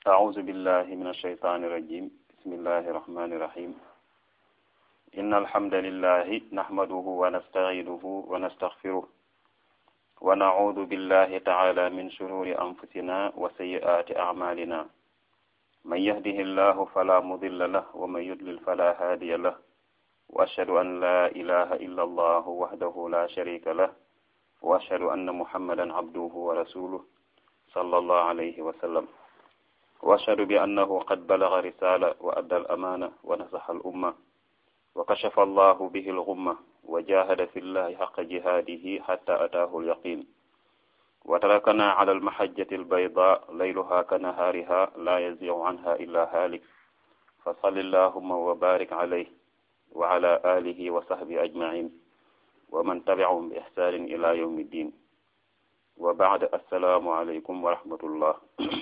أعوذ بالله من الشيطان الرجيم بسم الله الرحمن الرحيم إن الحمد لله نحمده ونستعينه ونستغفره ونعوذ بالله تعالى من شرور أنفسنا وسيئات أعمالنا من يهده الله فلا مضل له ومن يضلل فلا هادي له وأشهد أن لا إله إلا الله وحده لا شريك له وأشهد أن محمدا عبده ورسوله صلى الله عليه وسلم وأشهد بأنه قد بلغ رسالة وأدى الأمانة ونصح الأمة وكشف الله به الغمة وجاهد في الله حق جهاده حتى أتاه اليقين وتركنا على المحجة البيضاء ليلها كنهارها لا يزيغ عنها إلا هالك فصل اللهم وبارك عليه وعلى آله وصحبه أجمعين ومن تبعهم بإحسان إلى يوم الدين وبعد السلام عليكم ورحمة الله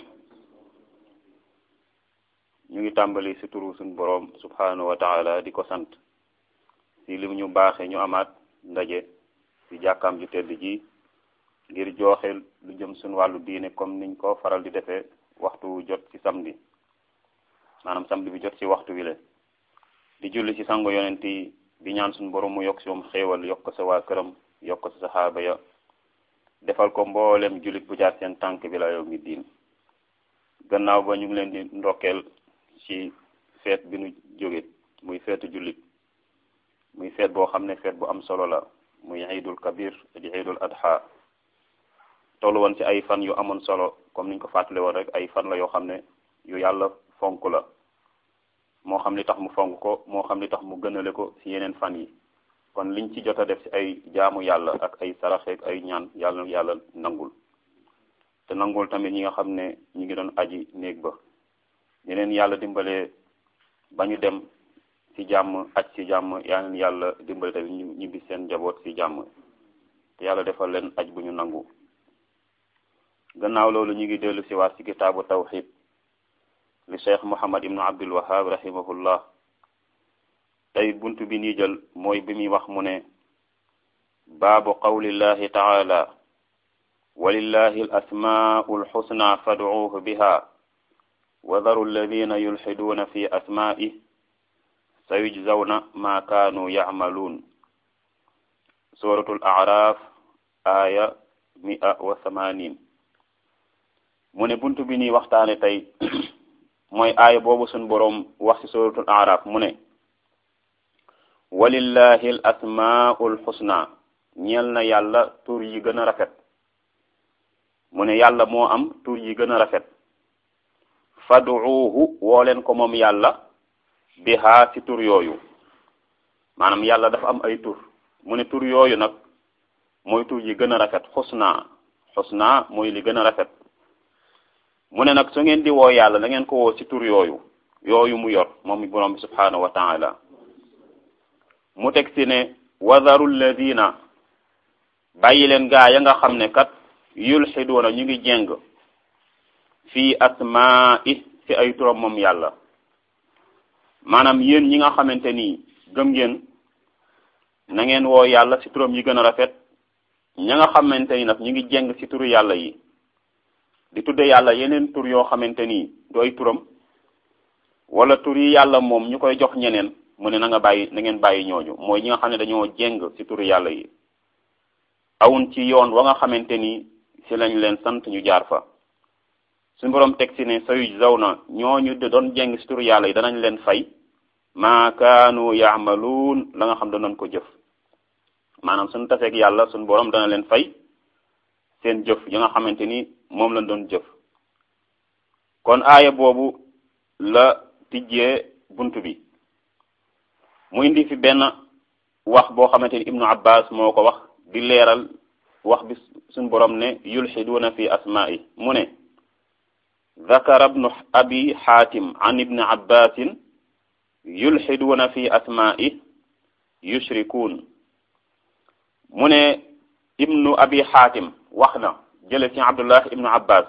ñu ngi tàmbali ci turu suñ boroom subhanahu wa taala di ko sant ci lim ñu baaxe ñu amaat ndaje ci jàkkaam ju tedd ji ngir jooxe lu jëm suñ wàllu diine comme niñ ko faral di defee waxtu jot ci samedi maanaam samedi bi jot ci waxtu wi le di julli ci sango yonent yi di ñaan suñ boroom mu yokk ci moom xéewal yokk ko sa waa këram yokk ko sa saxaaba ya defal ko mboolem jullit bu jaar seen tànk bi la yow mi diin gannaaw ba ñu ngi leen di ndokkeel ci feet bi nu jóge muy feetu jullit muy feet boo xam ne feet bu am solo la muy iidul kabir di iidul adha tollu woon ci ay fan yu amoon solo comme niñ ko fàttale woon rek ay fan la yoo xam ne yu yàlla fonk la moo xam li tax mu fonk ko moo xam li tax mu gënale ko ci yeneen fan yi kon liñ ci jot a def ci ay jaamu yàlla ak ay saraxeek ay ñaan yàlla yàlla nangul te nangul tamit ñi nga xam ne ñi ngi doon aji néeg ba ñeneen yàlla dimbale ba ñu dem ci jàmm aj ci jàmm yaa leen yàlla dimbale tamit ñu ñibbi seen njaboot ci jàmm te yàlla defal leen aj bu ñu nangu gannaaw loolu ñu ngi dellu si waat ci kitaabu tawxid li cheikh muhammad ibnu abdul wahab rahimahullah tey buntu bi nii jël mooy bi muy wax mu ne baabu qawlillahi taala walillahi al asmaau alxusna fadcuuhu biha wadaru alladina yulxiduuna fi asmaa'ih sayujzawna ma kaanu yacmaluun suratul acraaf aaya mia wa thamanin mu ne buntu bi nii waxtaane tey mooy aaya boobu sun boroom wax ci suratul acraaf mu ne walillahi al asmaau alxusna ñeel na yàlla tur yi gën a rafet mu ne yàlla moo am tur yi gën a rafet faduuhu woo leen ko moom yàlla bihaa ci tur yooyu maanaam yàlla dafa am ay tur mu ne tur yooyu nag mooy tur yi gën a rafet xusna xusna mooy li gën a rafet mu ne nag su ngeen di woo yàlla da ngeen ko woo ci tur yooyu yooyu mu yor moom mi borom bi subhanahu wa taala mu teg ci ne wadaru lladina bàyyi leen gaa ya nga xam ne kat yulxiduuna ñu ngi jeng fii asmaa'i ci ay turam moom yàlla maanaam yéen ñi nga xamante ni gëm ngeen na ngeen woo yàlla ci turam yi gën a rafet ña nga xamante ni nag ñu ngi jeng ci turu yàlla yi di tudde yàlla yeneen tur yoo xamante ni du ay turam wala tur yi yàlla moom ñu koy jox ñeneen mu ne na nga bàyyi na ngeen bàyyi ñooñu mooy ñi nga xam ne dañoo jeng ci turu yàlla yi awun ci yoon wa nga xamante ni ci lañ leen sant ñu jaar fa suñu boroom teg ci ne sayuj zaw na ñooñu de doon jeng ci turu yàlla yi danañ leen fay maa kaanu yaamaluun la nga xam danoon ko jëf maanaam suñu taseeg yàlla suñu boroom dana leen fay seen jëf yi nga xamante ni moom lañ doon jëf kon aaya boobu la tijjee bunt bi mu indi fi benn wax boo xamante ni ibnu abbas moo ko wax di leeral wax bi suñu boroom ne yulxiduuna fi asmaa'i mu ne ذكر ابن أبي حاتم عن ابن عباس يلحدون في أسمائه يشركون من ابن أبي حاتم وخنا جلس عبد الله ابن عباس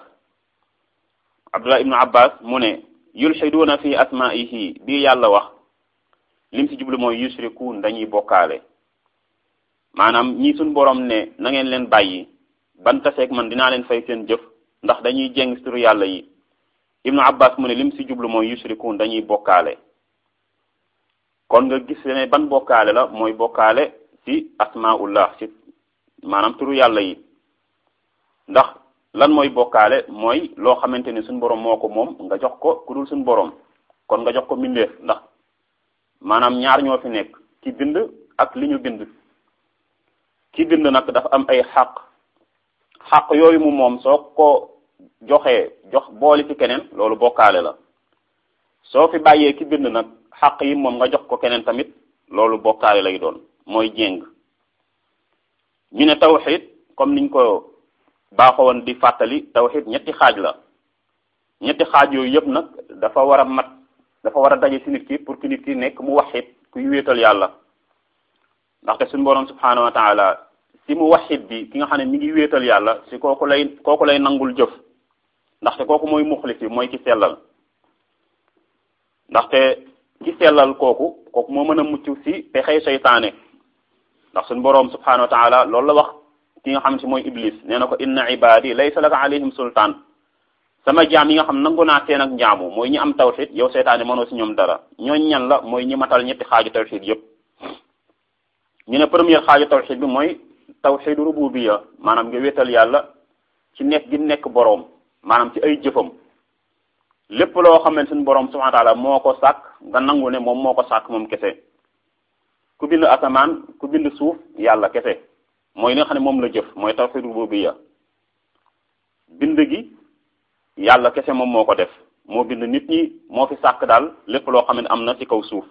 عبد الله ابن عباس من يلحدون في أسمائه بي يالا وخ lim ci jublu mooy yushrikuun dañuy bokkaale maanaam ñi suñ borom ne na ngeen leen bàyyi ban taseeg man dinaa leen fay seen jëf ndax dañuy jeng turu yàlla yi ibnu abbas mu ne lim si jublu mooy yushrikuun dañuy bokkaale kon nga gis ne ban bokkaale la mooy bokkaale ci asmaullah ci maanaam turu yàlla yi ndax lan mooy bokkaale mooy loo xamante ni suñu borom moo ko moom nga jox ko ku dul suñu borom kon nga jox ko mbindeef ndax maanaam ñaar ñoo fi nekk ki bind ak li ñu bind ki bind nag dafa am ay xaq xaq yooyu mu moom soo ko joxee jox booli ci keneen loolu bokkaale la soo fi bàyyee ki bind nag xaq yi moom nga jox ko keneen tamit loolu bokkaale lay doon mooy jéng ñu ne tawxid comme niñ ko baaxoon di fàttali tawxid ñetti xaaj la ñetti xaaj yooyu yëpp nag dafa war a mat dafa war a daje ci nit ki pour que nit ki nekk mu waxit kuy wéetal yàlla ndaxte suñu borom subhanahu wa taala si mu waxit bi ki nga xam ne mi ngi wéetal yàlla si kooku lay kooku lay nangul jëf ndaxte kooku mooy muxlis bi mooy ki sellal ndaxte ki sellal kooku kooku moo mën a mucc si pexey seytaane ndax suñu boroom subhanahu wa taala loolu la wax ki nga xam si mooy iblis nee na ko inna ibadi laysa laka alayhim sultaan sama jaam yi nga xam nangu naa seen ak njaamu mooy ñi am tawxid yow seytaane mënoo si ñoom dara ñooñ ñan la mooy ñi matal ñetti xaaju tawxid yépp ñu ne première xaaju tawxid bi mooy tawxidu rububiya maanaam nga wéetal yàlla ci nekk gi nekk boroom maanaam ci ay jëfam lépp loo xam ne suñu boroom subhanahu wa taala moo ko sàkk nga nangu ne moom moo ko sàkk moom kese ku bind asamaan ku bind suuf yàlla kese mooy li nga xam ne moom la jëf mooy tawxidu rububiya bind gi yàlla kese moom moo ko def moo bind nit ñi moo fi sàkk daal lépp loo xam ne am na ci kaw suuf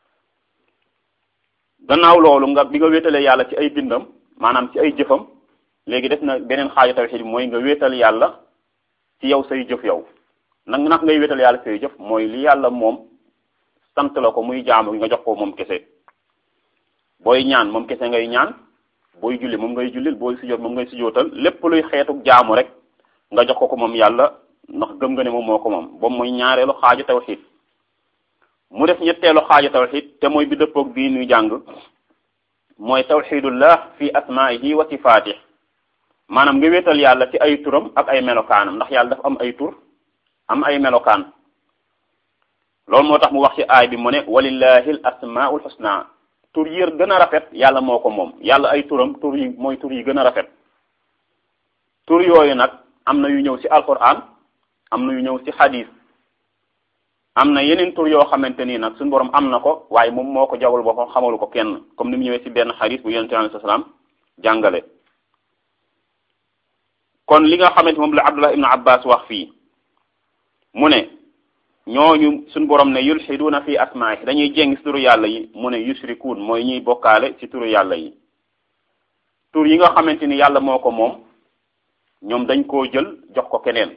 gannaaw loolu nga bi nga wéetalee yàlla ci ay bindam maanaam ci ay jëfam léegi def na beneen xaaju tawxid bi mooy nga wéetal yàlla ci yow say jëf yow nag nag ngay wéetal yàlla say jëf mooy li yàlla moom sant la ko muy jaamu nga jox ko moom kese booy ñaan moom kese ngay ñaan booy julli moom ngay jullil booy sujjóot moom ngay sujjóotal lépp luy xeetu jaamu rek nga jox ko ko moom yàlla ndax gëm nga ne moom moo ko moom boobu mooy ñaareelu xaaju tawxid mu def ñetteelu xaaju tawxid te mooy bi dëppoog bii ñuy jàng mooy tawxidullah fi asmaihi wa sifatih maanaam nga wéetal yàlla ci ay turam ak ay melokaanam ndax yàlla dafa am ay tur am ay melokaan loolu moo tax mu wax ci aay bi mu ne walillahi al asmaul husna tur yi gën a rafet yàlla moo ko moom yàlla ay turam tur yi mooy tur yi gën a rafet tur yooyu nag am na yu ñëw ci alquran am na yu ñëw ci hadis am na yeneen tur yoo xamante nii nag suñu borom am na ko waaye moom moo ko jawal boppam xamalu ko kenn comme ni mu ñëwee ci benn hadis bu yonente alayhi salaam jàngale kon li nga xamante moom la abdullah ibnu abbas wax fii mu ne ñooñu suñu borom ne yulxiduuna fi asmaahi dañuy jéng ci turu yàlla yi mu ne yushrikuun mooy ñuy bokkaale ci turu yàlla yi tur yi nga xamante ni yàlla moo ko moom ñoom dañ koo jël jox ko keneen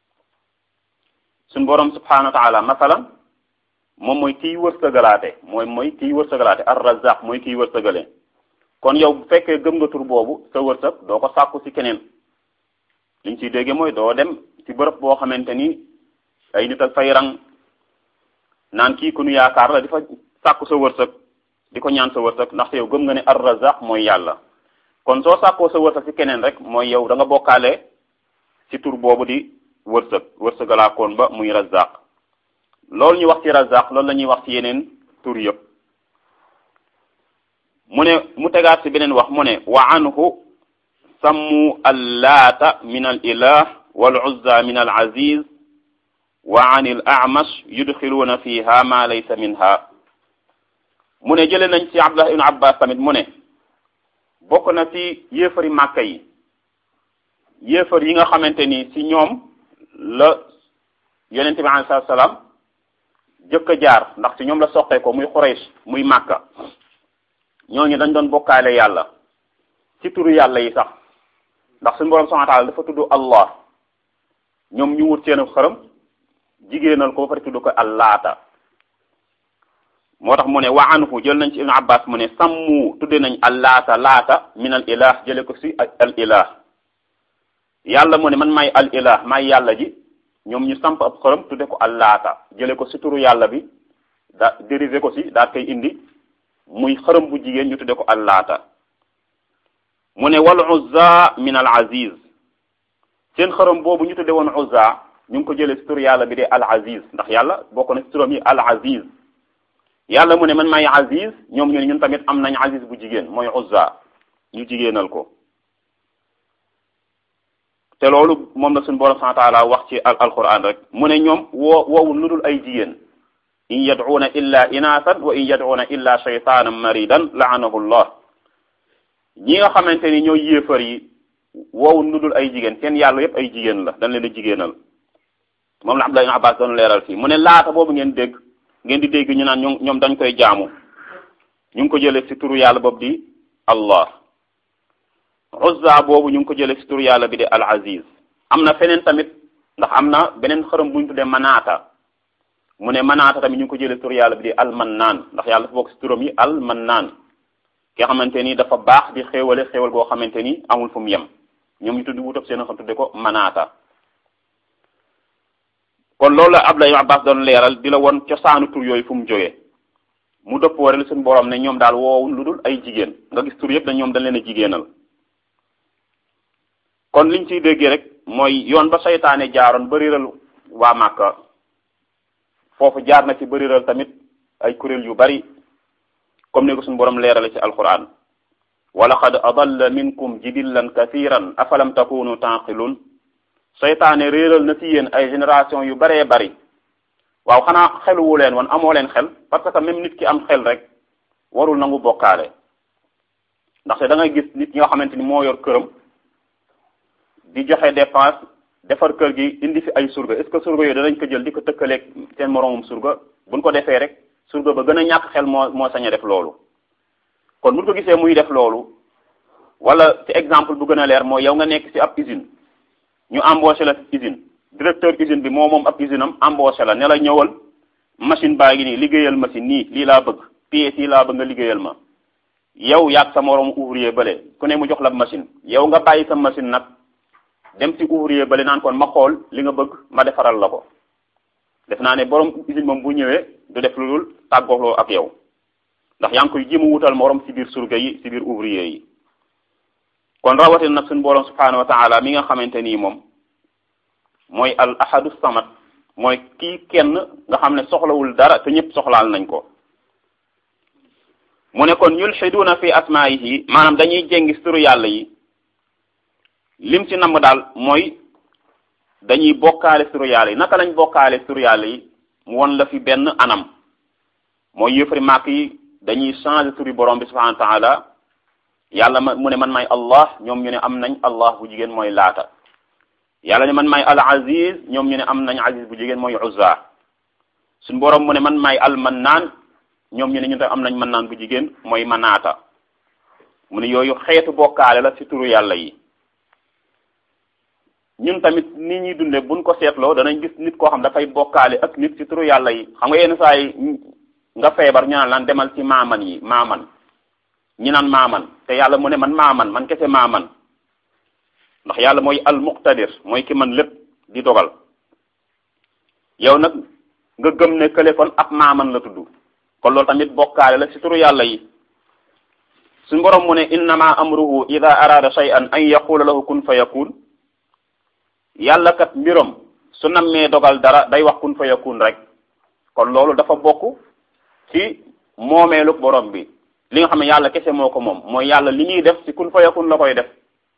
suñu borom subhanahu wa taala masalan moom mooy kiy wërsëgalaate mooy mooy kiy wërsëgalaate ar razaq mooy kiy wërsëgale kon yow bu fekkee gëm nga tur boobu sa wërsëg doo ko sàkku ci keneen liñ ciy dégge mooy doo dem ci bërëb boo xamante ni ay nit ak fay rang naan kii ku nu yaakaar la di fa sàkku sa wërsëg di ko ñaan sa wërsëg ndaxte yow gëm nga ne ar razaq mooy yàlla kon soo sàkkoo sa wërsëg ci keneen rek mooy yow da nga bokkaale ci tur boobu di wërsëg wërsëgalaakoon ba muy razaq loolu ñu wax ci razaq loolu la ñuy wax ci yeneen tur yëpp mu ne mu tegaat ci beneen wax mu ne wa anhu sammu allaata min al ilah wal uzza min al aziz wa an il amash yudxiluuna fiha ma laysa minha mu ne jële nañ ci abdullah ibn abbas tamit mu ne bokk na ci yéefari màkka yi yéefar yi nga xamante ni ci ñoom la yonente bi alayhi salaatu salaam jëkk a jaar ndax ci ñoom la soqee ko muy Quraysh muy màkka ñooñu dañ doon bokkaale yàlla ci turu yàlla yi sax ndax suñu borom subhanahu wa ta'ala dafa tudd Allah ñoom ñu wut seen xërëm jigéenal ko ba pare tudd ko allaata moo tax mu ne wa anhu jël nañ ci ibnu abbas mu ne sammu tudde nañ allaata laata min al ilah jële ko si al ilah yàlla mu ne man may al ilah may yàlla ji ñoom ñu samp ab xërëm tudde ko allaata jële ko si turu yàlla bi da dérivé ko si daal koy indi muy xërëm bu jigéen ñu tudde ko allaata mu ne wal uzza min al aziz seen xërëm boobu ñu tudde woon uzza ñu ngi ko jëlee si tur yàlla bi de al aziz ndax yàlla bokk na si turam yi al aziz yàlla mu ne man maay aziz ñoom ñu ne ñun tamit am nañ aziz bu jigéen mooy uzza ñu jigéenal ko te loolu moom la suñu borom subhanahu wa taala wax ci al alquran rek mu ne ñoom woo woowul lu dul ay jigéen in yad'una illa inaasan wa in yad'una illa shaytanan maridan la'anahu llah ñi nga xamante ni ñooy yéefar yi woowul lu dul ay jigéen seen yàlla yépp ay jigéen la dañ leen a jigéenal moom la Abdullah ibn Abbas doon leeral fii mu ne laata boobu ngeen dégg ngeen di dégg ñu naan ñoom ñoom dañ koy jaamu ñu ngi ko jëlee ci turu yàlla boobu di allah uzza boobu ñu ngi ko jëlee ci turu yàlla bi di al aziz am na feneen tamit ndax am na beneen xërëm bu ñu tuddee manaata mu ne manaata tamit ñu ngi ko jëlee ci turu yàlla bi di al mannaan ndax yàlla dafa bokk ci turam yi al mannaan ki nga xamante ni dafa baax di xéewale xéewal goo xamante ni amul fu mu yem ñoom ñu tudd wutab seen xam tudde ko manaata kon loolu la Abdullah ibn Abbas doon leeral di la won cosaanu tur yooyu fu mu jógee mu dëppoo rek suñu borom ne ñoom daal woowul lu dul ay jigéen nga gis tur yëpp dañ ñoom dañ leen a jigéenal kon liñ ciy déggee rek mooy yoon ba saytaane jaaroon bëriral waa Màkka foofu jaar na ci bëriral tamit ay kuréel yu bari comme ni ko suñu borom leerale ci alquran wa laqad adalla minkum jibillan kathiran afalam takunu taqilun seytaane réeral na ci yéen ay génération yu baree bari waaw xanaa xeluwu leen woon amoo leen xel parce que même nit ki am xel rek warul nangu bokkaale ndaxte da ngay gis nit ñi nga xamante ni moo yor këram di joxe dépense defar kër gi indi fi ay surga est ce que surga yooyu danañ ko jël di ko tëkkaleeg seen moroomum surga buñ ko defee rek surga ba gën a ñàkk xel moo moo sañ a def loolu kon buñ ko gisee muy def loolu wala ci exemple bu gën a leer mooy yow nga nekk ci ab usine ñu embauché la usine directeur usine bi moo moom ab usine am embauché la ne la ñëwal machine baa ngi nii liggéeyal machine nii lii laa bëgg pièces yi laa bëgg nga liggéeyal ma yow yaag sa moroom ouvrier bële ku ne mu jox la machine yow nga bàyyi sa machine nag dem ci ouvrier bële naan kon ma xool li nga bëgg ma defaral la ko def naa ne borom usine moom bu ñëwee du def lu dul tàggooloo ak yow ndax yaa ngi koy jéem a wutal morom ci biir surga yi ci biir ouvrier yi kon rawatina nag suñu borom subhanahu wa taala mi nga xamante nii moom mooy al ahadu samad mooy kii kenn nga xam ne soxlawul dara te ñëpp soxlaal nañ ko mu ne kon yulxiduuna fi asmaayihi maanaam dañuy jéngi turu yàlla yi lim ci namm daal mooy dañuy bokkaale turu yàlla yi naka lañ bokkaale turu yàlla yi mu won la fi benn anam mooy yëfari màkk yi dañuy changer turi borom bi subhanahu wa taala yàlla ma mu ne man may allah ñoom ñu ne am nañ allah bu jigéen mooy laata yàlla ne man may al aziz ñoom ñu ne am nañ aziz bu jigéen mooy uzza suñ borom mu ne man may al mannaan ñoom ñu ne ñu tam am nañ mannaan bu jigéen mooy manaata mu ne yooyu xeetu bokkaale la ci turu yàlla yi ñun tamit ni ñuy dunde buñ ko seetloo danañ gis nit koo xam dafay bokkaale ak nit ci turu yàlla yi xam nga yenn saa yi nga feebar ñu naan lan demal ci maaman yi maaman ñi naan maaman te yàlla mu ne man maaman man kese maaman ndax yàlla mooy al muqtadir mooy ki man lépp di dogal yow nag nga gëm ne kële kon ab maaman la tudd kon loolu tamit bokkaale la ci turu yàlla yi suñu borom mu ne innama amruhu ida arada shay'an an yaqula lahu kun fa yakun yàlla kat mbiram su nammee dogal dara day wax kun fa yakun rek kon loolu dafa bokk ci moomeelu borom bi li nga xam ne yàlla kese moo ko moom mooy yàlla li ñuy def ci kun fa yakun la koy def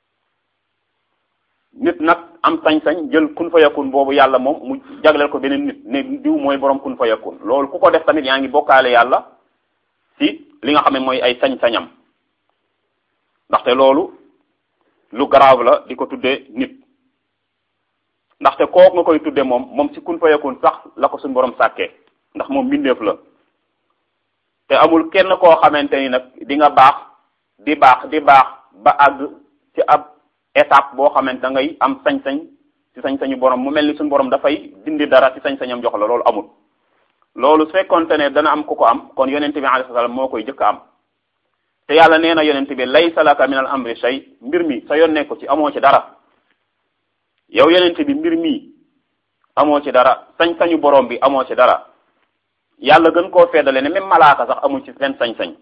nit nag am sañ-sañ jël kun fa yakun boobu yàlla moom mu jagleel ko beneen nit ne diw mooy borom kun fa yakun loolu ku ko def tamit yaa ngi bokkaale yàlla ci li nga xam ne mooy ay sañ-sañam ndaxte loolu lu grave la di ko tuddee nit ndaxte kooku nga koy tudde moom moom ci kun fa yakun sax la ko suñu borom sàkkee ndax moom mbindeef la te amul kenn koo xamante ni nag di nga baax di baax di baax ba àgg ci ab étape boo xamante da ngay am sañ-sañ ci sañ-sañu borom mu mel ni suñu borom dafay dindi dara ci sañ-sañam jox la loolu amul loolu su fekkonte ne dana am ku ko am kon yonente bi alayhi salaam moo koy jëkk am te yàlla nee na yonente bi laysa laka min al amri shay mbir mi sa yoon nekku ci amoo ci dara yow yonente bi mbir mi amoo ci dara sañ-sañu borom bi amoo ci dara yàlla gën koo feddale ne même malaaka sax amul ci benn sañ-sañ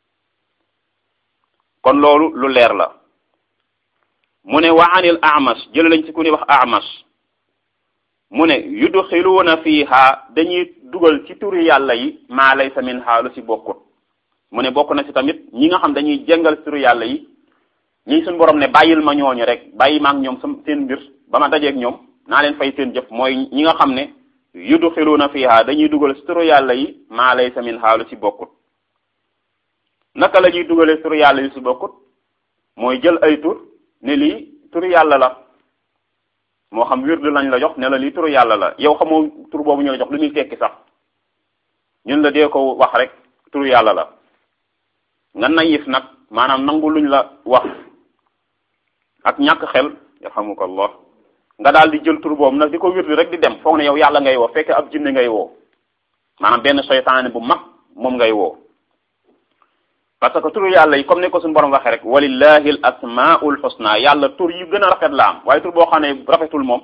kon loolu lu leer la mu ne wa anil amash jël lañ ci ku ni wax amash mu ne yudxiluuna fiiha dañuy dugal ci turi yàlla yi maa laysa minha lu ci bokkut mu ne bokk na ci tamit ñi nga xam dañuy jëngal turi yàlla yi ñi suñu borom ne bàyyil ma ñooñu rek bàyyi ma ak ñoom sam seen mbir ba ma dajeeg ñoom naa leen fay seen jëf mooy ñi nga xam ne yudxiluuna fiiha dañuy dugal ci turu yàlla yi maa laysa minha lu ci bokkut naka la ñuy dugalee turu yàlla yi ci bokkut mooy jël ay tur ne lii turu yàlla la moo xam wirdu lañ la jox ne la lii turu yàlla la yow xamoo tur boobu ñu la jox lu muy tekki sax ñun la dee ko wax rek turu yàlla la nga nayif nag maanaam nangu luñ la wax ak ñàkk xel yarhamukallah nga daal di jël tur boobu nag di ko wirdu rek di dem foog ne yow yàlla ngay woo fekk ab jinne ngay woo maanaam benn seytaane bu mag moom ngay woo parce que turu yàlla yi comme ni ko suñu borom waxee rek walillahi al asmaul husna yàlla tur yi gën a rafet la am waaye tur boo xam ne rafetul moom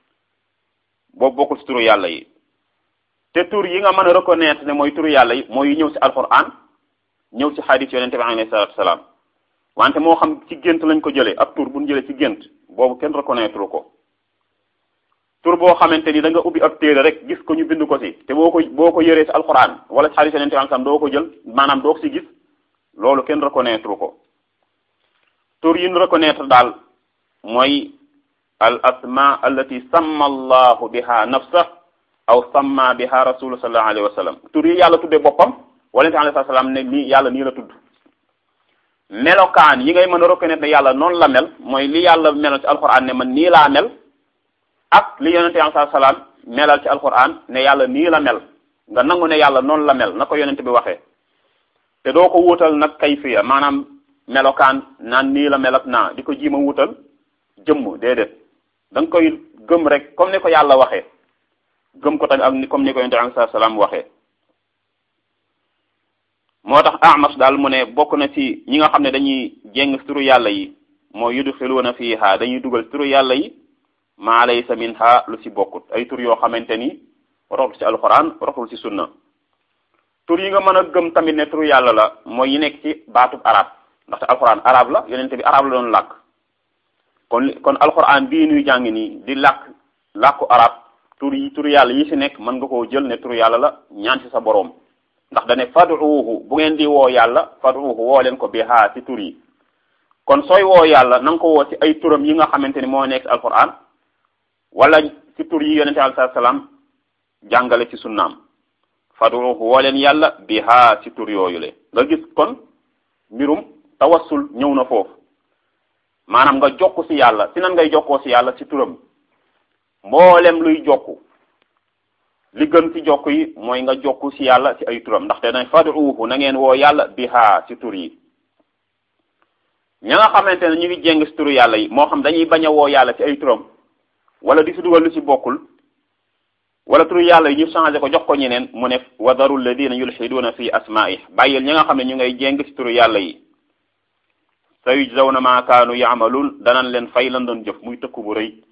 boobu bokkul ci turu yàlla yi te tur yi nga mën a reconnaître ne mooy turu yàlla yi mooy ñëw ci alquran ñëw ci hadith yonente bi alayhi salatu wasalaam wante moo xam ci gént lañ ko jëlee ab tur bu ñu jëlee ci gént boobu kenn reconnaître ko tur boo xamante ni da nga ubbi ab téere rek gis ko ñu bind ko ci te boo ko boo ko yëree ci alquran wala ci hadith yonente bi alayhi doo ko jël maanaam doo ko ci gis loolu kenn reconnaître ko tur yi ñu reconnaître daal mooy al asma allati samma allahu biha nafsa aw samma biha rasulu sallallahu alayhi wa sallam tur yi yàlla tuddee boppam wala nte alayhi salaam ne nii yàlla nii la tudd melokaan yi ngay mën a reconnaître ne yàlla noonu la mel mooy li yàlla melal ci alquran ne man nii laa mel ak li yonente alayhi salaam melal ci alquran ne yàlla nii la mel nga nangu ne yàlla noonu la mel na ko yonente bi waxee te doo ko wuutal nag kayfiya maanaam melokaan naan nii la mel ak naa di ko jiima wuutal jëmm déedéet da nga koy gëm rek comme ni ko yàlla waxee gëm ko tamit ak ni comme ni ko yonent alayhi salaam waxee moo tax Amash daal mu ne bokk na ci ñi nga xam ne dañuy jéng turu yàlla yi mooy yudxiluuna fiiha dañuy dugal turu yàlla yi maa laysa minha lu ci bokkut ay tur yoo xamante ni rotul ci alquran rotul ci sunna tur yi nga mën a gëm tamit ne turu yàlla la mooy yi nekk ci baatub arab ndaxte alquran arab la yonente bi arab la doon làkk kon kon alquran bii nuy jàng nii di làkk làkku arab tur yi turu yàlla yi ci nekk mën nga koo jël ne turu yàlla la ñaan ci sa boroom ndax dane faduuhu bu ngeen di woo yàlla faduuhu woo leen ko bi haa ci tur yi kon sooy woo yàlla na nga ko woo ci ay turam yi nga xamante ni moo nekk alquran wala ci tur yi yonente alayhi salaam jàngale ci sunnaam faduuhu woo leen yàlla bi haa ci tur yooyu le nga gis kon mbirum tawassul ñëw na foofu maanaam nga jokku ci yàlla ci nan ngay jokkoo ci yàlla ci turam mboolem luy jokku li gën ci jokk yi mooy nga jokku ci yàlla ci ay turam ndaxte dañ faduuhu na ngeen woo yàlla bi haa ci tur yi ña nga xamante ne ñu ngi jéng ci turu yàlla yi moo xam dañuy bañ a woo yàlla ci ay turam wala di ci dugal lu ci bokkul wala turu yàlla yi ñu changé ko jox ko ñeneen mu ne wadaru alladina yulxiduuna fi asma'i bàyyil ñi nga xam ne ñu ngay jéng ci turu yàlla yi sa yujzawna ma kaanu yaamaluun danañ leen fay lan doon jëf muy tëkku bu rëy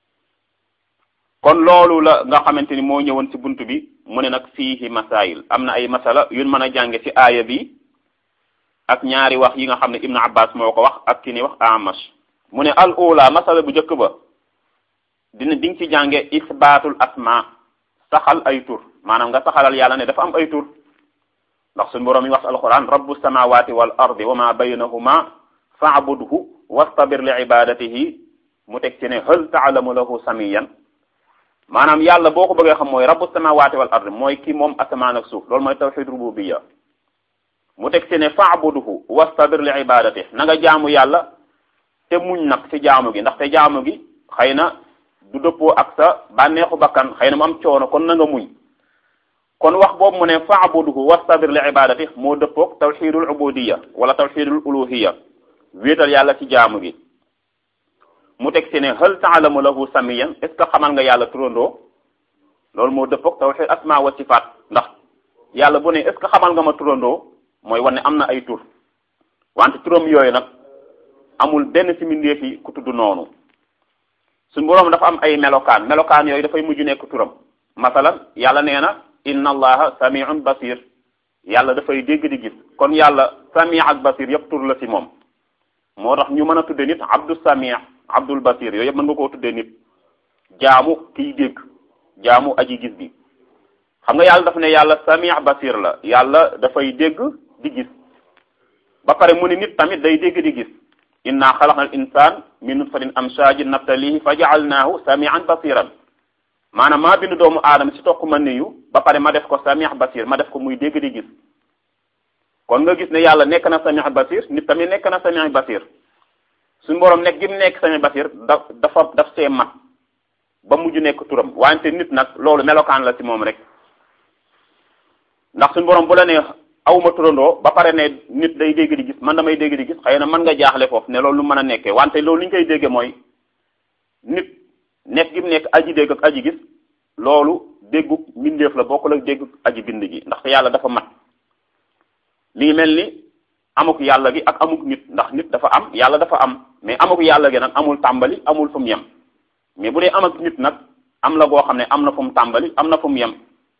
kon loolu la nga xamante ni moo ñëwoon ci bunt bi mu ne nag fiihi masail am na ay masala yun mën a jànge ci aaya bi ak ñaari wax yi nga xam ne ibnu abbas moo ko wax ak ki ni wax amash mu ne al ula masala bu njëkk ba dina di nga ci jànge isbaatul asma saxal ay tur maanaam nga saxalal yàlla ne dafa am ay tur ndax suñu boroom yi wax alquran rabbu samawati wal ardi wa ma baynahuma fa'budhu wastabir li ibadatihi mu teg ci ne hal ta'lamu lahu samiyan maanaam yàlla boo ko bëggee xam mooy rabbu samawati wal ardi mooy ki moom asamaan ak suuf loolu mooy tawhid rububiyya mu teg ci ne fa'budhu wastabir li ibadatihi na nga jaamu yàlla te muñ nag ci jaamu gi ndaxte jaamu gi xëy na du dëppoo ak sa bànneexu bakkan xëy na mu am coono kon na nga muñ kon wax boobu mu ne fa'budhu wastabir li ibadati moo dëppoog tawxidul ubudiyya wala tawxidul uluhiyya wéetal yàlla ci jaamu gi mu teg ci ne hal ta'lamu lahu samiyan est ce que xamal nga yàlla turandoo loolu moo dëppoog tawxid asma wa sifaat ndax yàlla bu ne est ce que xamal nga ma turandoo mooy wane am na ay tur wante turam yooyu nag amul benn ci mbindeef yi ku tudd noonu suñ boroom dafa am ay melokaan melokaan yooyu dafay mujj nekk turam masalan yàlla nee na inna allaha samiun basir yàlla dafay dégg di gis kon yàlla sami ak basir yëpp tur la ci moom moo tax ñu mën a tudde nit abdu sami abdul basir yooyu yëpp mën nga koo tuddee nit jaamu kiy dégg jaamu aji gis bi xam nga yàlla dafa ne yàlla sami basir la yàlla dafay dégg di gis ba pare mu ne nit tamit day dégg di gis inna xalaqna al insan min nutfatin amshajin nabtalihi fa jaalnaahu samian basiran maanaam maa bind doomu aadama si tokk ma niyu ba pare ma def ko samiah basir ma def ko muy dégg di gis kon nga gis ne yàlla nekk na samiah basir nit tamit nekk na samiah basir suñu borom nekk gi mu nekk samiah basir da dafa daf see mat ba mujj nekk turam wante nit nag loolu melokaan la si moom rek ndax suñu borom bu la ne awma turandoo ba pare ne nit day dégg di gis man damay dégg di gis xëy na mën nga jaaxle foofu ne loolu lu mën a nekkee wante loolu li ñu koy déggee mooy nit nekk gi mu nekk aji dégg ak aji gis loolu déggu mbindeef la bokkul ak déggu aji bind gi ndaxte yàlla dafa mat lii mel ni amuk yàlla gi ak amuk nit ndax nit dafa am yàlla dafa am mais amuk yàlla gi nag amul tàmbali amul fu mu yem mais bu dee am ak nit nag am la goo xam ne am na fu mu tàmbali am na fu mu yem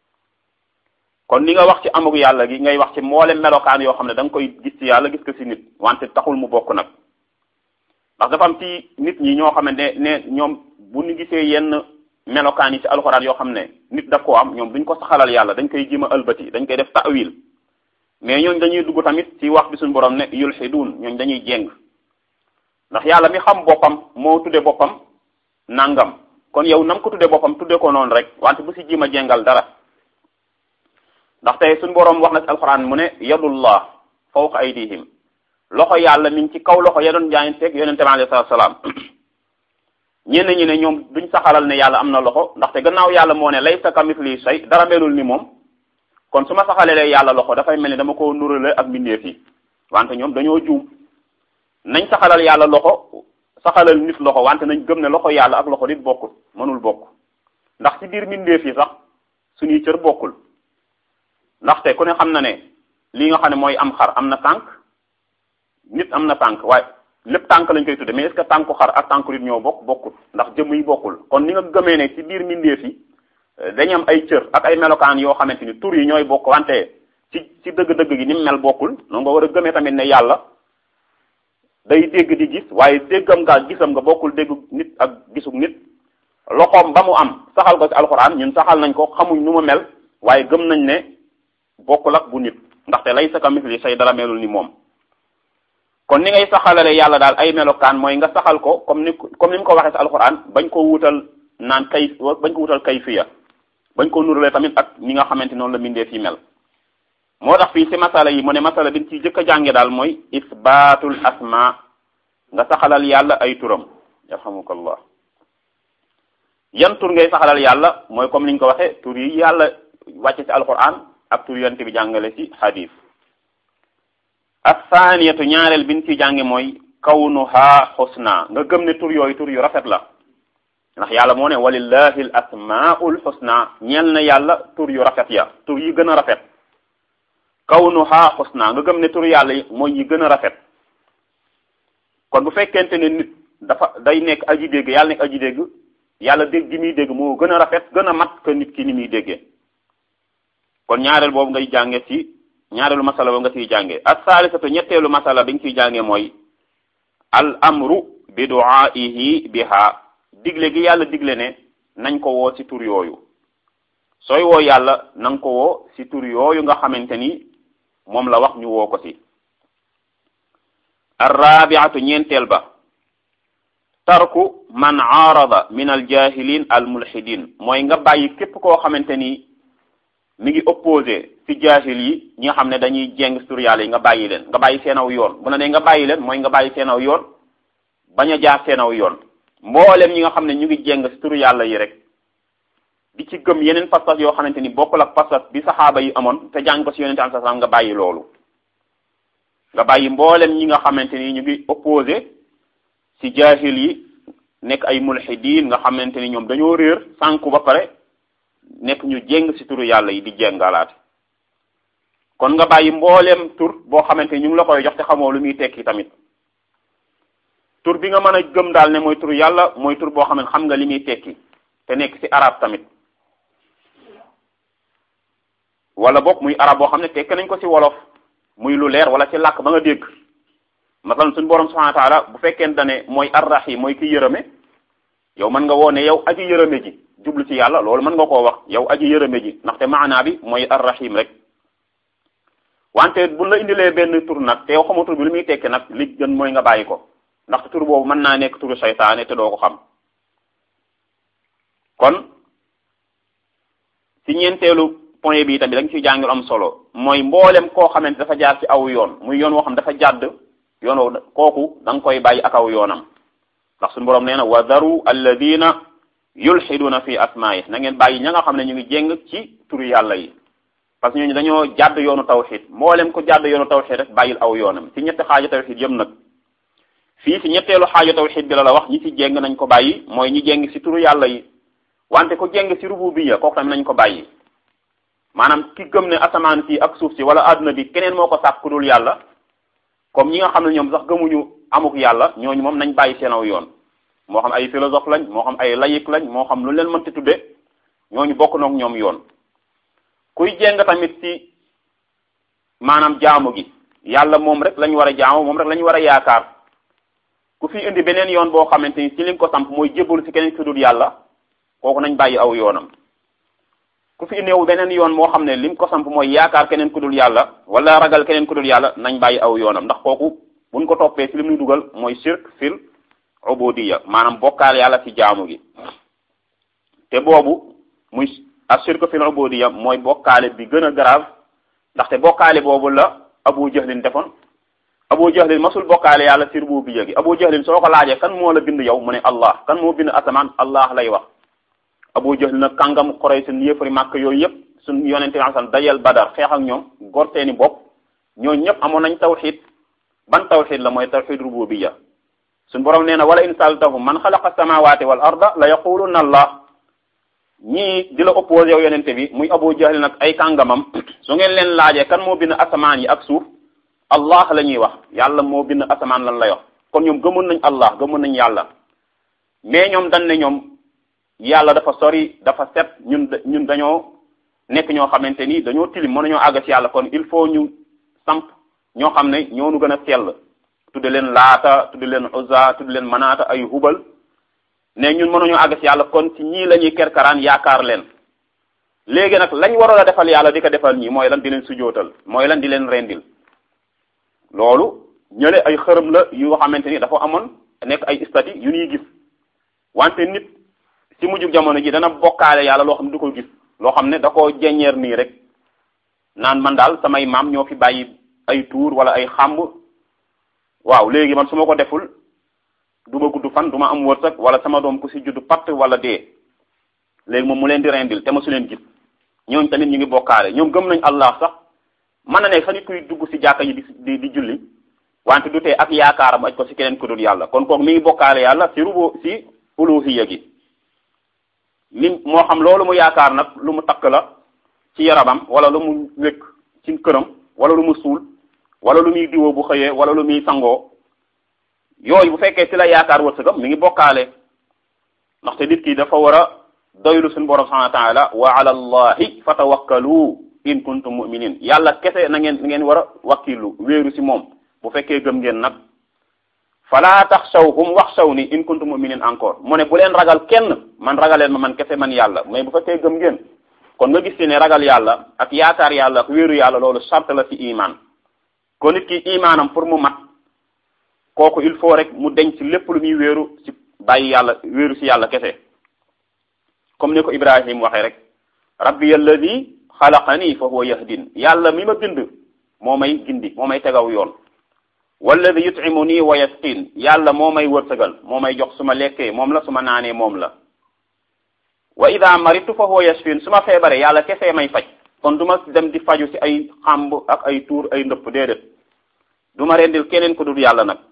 kon li nga wax ci amuk yàlla gi ngay wax ci mboolem melokaan yoo xam ne da nga koy gis ci yàlla gis ko ci nit wante taxul mu bokk nag ndax dafa am ci nit ñi ñoo xam ne ne ñoom bu ñu gisee yenn melokaan yi ci alxuraan yoo xam ne nit daf koo am ñoom duñ ko saxalal yàlla dañ koy jima ëlbati dañ koy def ta'wil mais ñooñ dañuy dugg tamit ci wax bi suñu borom ne yulhidun ñooñ dañuy jéng ndax yàlla mi xam boppam moo tudde boppam nangam kon yow nam ko tudde boppam tudde ko noonu rek wante bu si jima jéngal dara ndax tey suñu borom wax na ci alxuraan mu ne yadullah fawqa aydihim loxo yàlla mi ngi ci kaw loxo ya doon jaayanteeg yonente bi alayhi salaatu salaam ñenn ñi ne ñoom duñ saxalal ne yàlla am na loxo ndaxte gannaaw yàlla moo ne laysa kamithlihi shay dara melul ni moom kon su ma saxalalee yàlla loxo dafay mel ni dama ko nurale ak mbindeef yi wante ñoom dañoo juum nañ saxalal yàlla loxo saxalal nit loxo wante nañ gëm ne loxo yàlla ak loxo nit bokkul mënul bokk ndax ci biir mbindeef yi sax suñuy cër bokkul ndaxte ku ne xam na ne lii nga xam ne mooy am xar am na tànk nit am na tànk waaye lépp tànk lañ koy tudde mais est-ce que tànku xar ak tànku nit ñoo bokk bokkul ndax jëmm yi bokkul kon ni nga gëmee ne ci biir mbindeef yi dañu am ay cër ak ay melokaan yoo xamante ni tur yi ñooy bokk wante ci ci dëgg-dëgg gi ni mu mel bokkul noonu nga war a gëmee tamit ne yàlla day dégg di gis waaye déggam nga gisam nga bokkul dégg nit ak gisug nit loxoom ba mu am saxal ko ci alxuraan ñun saxal nañ ko xamuñ nu mu mel waaye gëm nañ ne bokkul ak bu nit ndaxte lay sa kamithli say dara melul ni moom kon ni ngay saxalale yàlla daal ay melokaan mooy nga saxal ko comme ni comme ni mu ko waxee ci alxuraan bañ ko wutal naan kay bañ ko wutal kayfiya bañ ko nurale tamit ak ni nga xamante noonu la mbindee fi mel moo tax fii ci masala yi mu ne masala bi ci jëkk a jànge daal mooy isbaatul asma nga saxalal yàlla ay turam yarhamukallah yan tur ngay saxalal yàlla mooy comme ni ñu ko waxee tur yi yàlla wàcce ci alquran ak tur yonte bi jàngale ci hadith athaniyatu ñaareel bi ñu ciy jànge mooy kawnuha xusna nga gëm ne tur yooyu tur yu rafet la ndax yàlla moo ne walillahi al asmaul xusna ñeel na yàlla tur yu rafet ya tur yi gën a rafet kawnuha xusna nga gëm ne tur yàlla yi mooy yi gën a rafet kon bu fekkente ne nit dafa day nekk aji dégg yàlla nekk aji dégg yàlla dégg gi muy dégg moo gën a rafet gën a mat que nit ki ni muy déggee kon ñaareel boobu ngay jànge ci ñaareelu masala boobu nga ciy jànge ak saalisatu ñetteelu masala bi nga ciy jànge mooy al amru bi du'aihi biha digle gi yàlla digle ne nañ ko woo ci tur yooyu sooy woo yàlla na nga ko woo ci tur yooyu nga xamante ni moom la wax ñu woo ko ci arrabiatu ñeenteel ba tarku man aarada min al jahilin al mulhidin mooy nga bàyyi képp koo xamante ni mi ngi opposé ci jaahil yi ñi nga xam ne dañuy jeng tur yàlla yi nga bàyyi leen nga bàyyi seenaw yoon bu na ne nga bàyyi leen mooy nga bàyyi seenaw yoon bañ a jaar seenaw yoon mboolem ñi nga xam ne ñu ngi jeng ci tur yàlla yi rek di ci gëm yeneen pas-pas yoo xamante ni bokkul ak pas-pas bi saxaaba yi amoon te jàng ko ci yonente am sa nga bàyyi loolu nga bàyyi mboolem ñi nga xamante ni ñu ngi opposé ci jaahil yi nekk ay mulhidin nga xamante ni ñoom dañoo réer sànku ba pare nekk ñu jéng ci turu yàlla yi di jéngalaate kon nga bàyyi mbooleem tur boo xamante ni ñu ngi la koy jox te xamoo lu muy tekki tamit tur bi nga mën a gëm daal ne mooy turu yàlla mooy tur boo xam ne xam nga li muy tekki te nekk ci arab tamit wala boog muy arab boo xam ne tekki nañ ko ci wolof muy lu leer wala ci làkk ba nga dégg masalan suñu borom subhanahu wa taala bu fekkente ne mooy arrahim mooy ki yërëme yow mën nga woo ne yow aji yërëme ji jublu ci yàlla loolu mën nga koo wax yow aji yërëme ji ndaxte maanaa bi mooy arrahim rek wante bu la indilee benn tur nag te yow xamoo tur bi lu muy tekki nag li gën mooy nga bàyyi ko ndaxte tur boobu mën naa nekk turu saytaane te doo ko xam kon ci ñeenteelu point bi tamit da nga ciy jàngil am solo mooy mboolem koo xamante dafa jaar ci aw yoon muy yoon woo xam dafa jàdd yoon woo kooku da nga koy bàyyi ak aw yoonam ndax suñu borom nee na wa daru alladina yulxiduna fi asmaayi na ngeen bàyyi ña nga xam ne ñu ngi jéng ci turu yàlla yi parce que ñooñu dañoo jàdd yoonu tawxid mboolem ko jàdd yoonu tawxid rek bàyyil aw yoonam ci ñetti xaaja tawxid yëm nag fii ci ñetteelu xaaja tawxid bi la la wax ñi ci jéng nañ ko bàyyi mooy ñi jéng ci turu yàlla yi wante ko jéng ci rububiyya kooku tamit nañ ko bàyyi maanaam ki gëm ne asamaan si ak suuf si wala adduna bi keneen moo ko sàkk ku dul yàlla comme ñi nga xam ne ñoom sax gëmuñu amuk yàlla ñooñu moom nañ bàyyi seen aw yoon moo xam ay philosophe lañ moo xam ay laïc lañ moo xam lu leen mënti tudde ñooñu bokk noog ñoom yoon kuy jéng tamit ci maanaam jaamu gi yàlla moom rek lañ war a jaamu moom rek lañ war a yaakaar ku fi indi beneen yoon boo xamante ni ci li nga ko samp mooy jébbalu ci keneen ku dul yàlla kooku nañ bàyyi aw yoonam ku fi néew beneen yoon moo xam ne lim ko samp mooy yaakaar keneen ku dul yàlla wala ragal keneen ku dul yàlla nañ bàyyi aw yoonam ndax kooku buñ ko toppee ci li muy dugal mooy shirk fil ubudiyya maanaam bokkaale yàlla ci jaamu gi te boobu muy ashirk fil ubudiyya mooy bokkaale bi gën a grave ndaxte bokkaale boobu la abu jahlin defoon abu jahlin masul bokkaale yàlla ci rububiyya gi abu jahlin soo ko laajee kan moo la bind yow mu ne allah kan moo bind asamaan allah lay wax abu jahl nag kàngam xorey seen yëfari màkk yooyu yëpp suñ yonente bi san dajal badar xeex ak ñoom gor seeni bopp ñooñu ñëpp amoon nañ tawxid ban tawxid la mooy tawxid rububiyya suñ borom nee na wala in saltahum man xalaqa samawati wal arda la yaquluna allah ñii di la opposé yow yonente bi muy abu jahl nag ay kàngamam su ngeen leen laajee kan moo bind asamaan yi ak suuf allah la ñuy wax yàlla moo bind asamaan lan lay wax kon ñoom gëmoon nañ allah gëmoon nañ yàlla mais ñoom dañ ne ñoom yàlla dafa sori dafa set ñun ñun dañoo nekk ñoo xamante ni dañoo tilim mën nañoo àgg ci yàlla kon il faut ñu samp ñoo xam ne ñoo nu gën a sell tudde leen laata tudde leen uzza tudde leen manaata ay hubal ne ñun mënuñoo àgg ci yàlla kon ci ñii la ñuy kerkaraan yaakaar leen léegi nag lañ waroon a defal yàlla di ko defal ñii mooy lan di leen sujootal mooy lan di leen rendil loolu ñële ay xërëm la yu xamante ni dafa amoon nekk ay stati yu ñuy gis wante nit ci mujjug jamono ji dana bokkaale yàlla loo xam ne du ko gis loo xam ne da koo jeññeer nii rek naan man daal samay maam ñoo fi bàyyi ay tuur wala ay xàmb waaw léegi man su ma ko deful du ma gudd fan du ma am wërsëg wala sama doom ku si judd patt wala dee léegi moom mu leen di rendil te ma su leen gis ñooñ tamit ñu ngi bokkaale ñoom gëm nañ allah sax mën na ne sax nit kuy dugg si jàkka yi di di julli wante du tee ak yaakaaram aj ko si keneen ku dul yàlla kon kooku mi ngi bokkaale yàlla si rubo si uluhiyya gi lim moo xam loolu mu yaakaar nag lu mu takk la ci yaramam wala lu mu wékk ci këram wala lu mu suul wala lu muy diwoo bu xëyee wala lu muy sangoo yooyu bu fekkee ci la yaakaar wërsëgam mi ngi bokkaale ndaxte nit ki dafa war a doylu suñu borom subhanahu wa taala wa ala allahi fatawakkalu in kuntum mu'minin yàlla kese na ngeen ngeen war a wakkilu wéeru si moom bu fekkee gëm ngeen nag fala taxshawhum waxshawni in kuntum mu'minin encore mu ne bu leen ragal kenn man ragaleen ma man kese man yàlla mais bu fekkee gëm ngeen kon nga gis ci ne ragal yàlla ak yaakaar yàlla ak wéeru yàlla loolu sart la ci iman kon nit ki imaanam pour mu mat kooku il faut rek mu denc lépp lu muy wéeru ci bàyyi yàlla wéeru ci yàlla kese comme ni ko Ibrahim waxee rek rabbi alladi xalaqani fa huwa yahdin yàlla mi ma bind moo may gindi moo may tegaw yoon walladi yutimuni wa yasqin yàlla moo may wërsëgal moo may jox su ma lekkee moom la su ma naanee moom la wa ida maritu fa huwa yashfin su ma feebaree yàlla kese may faj kon du ma dem di faju ci ay xàmb ak ay tuur ay ndëpp déedéet du ma rendil keneen ko dul yàlla nag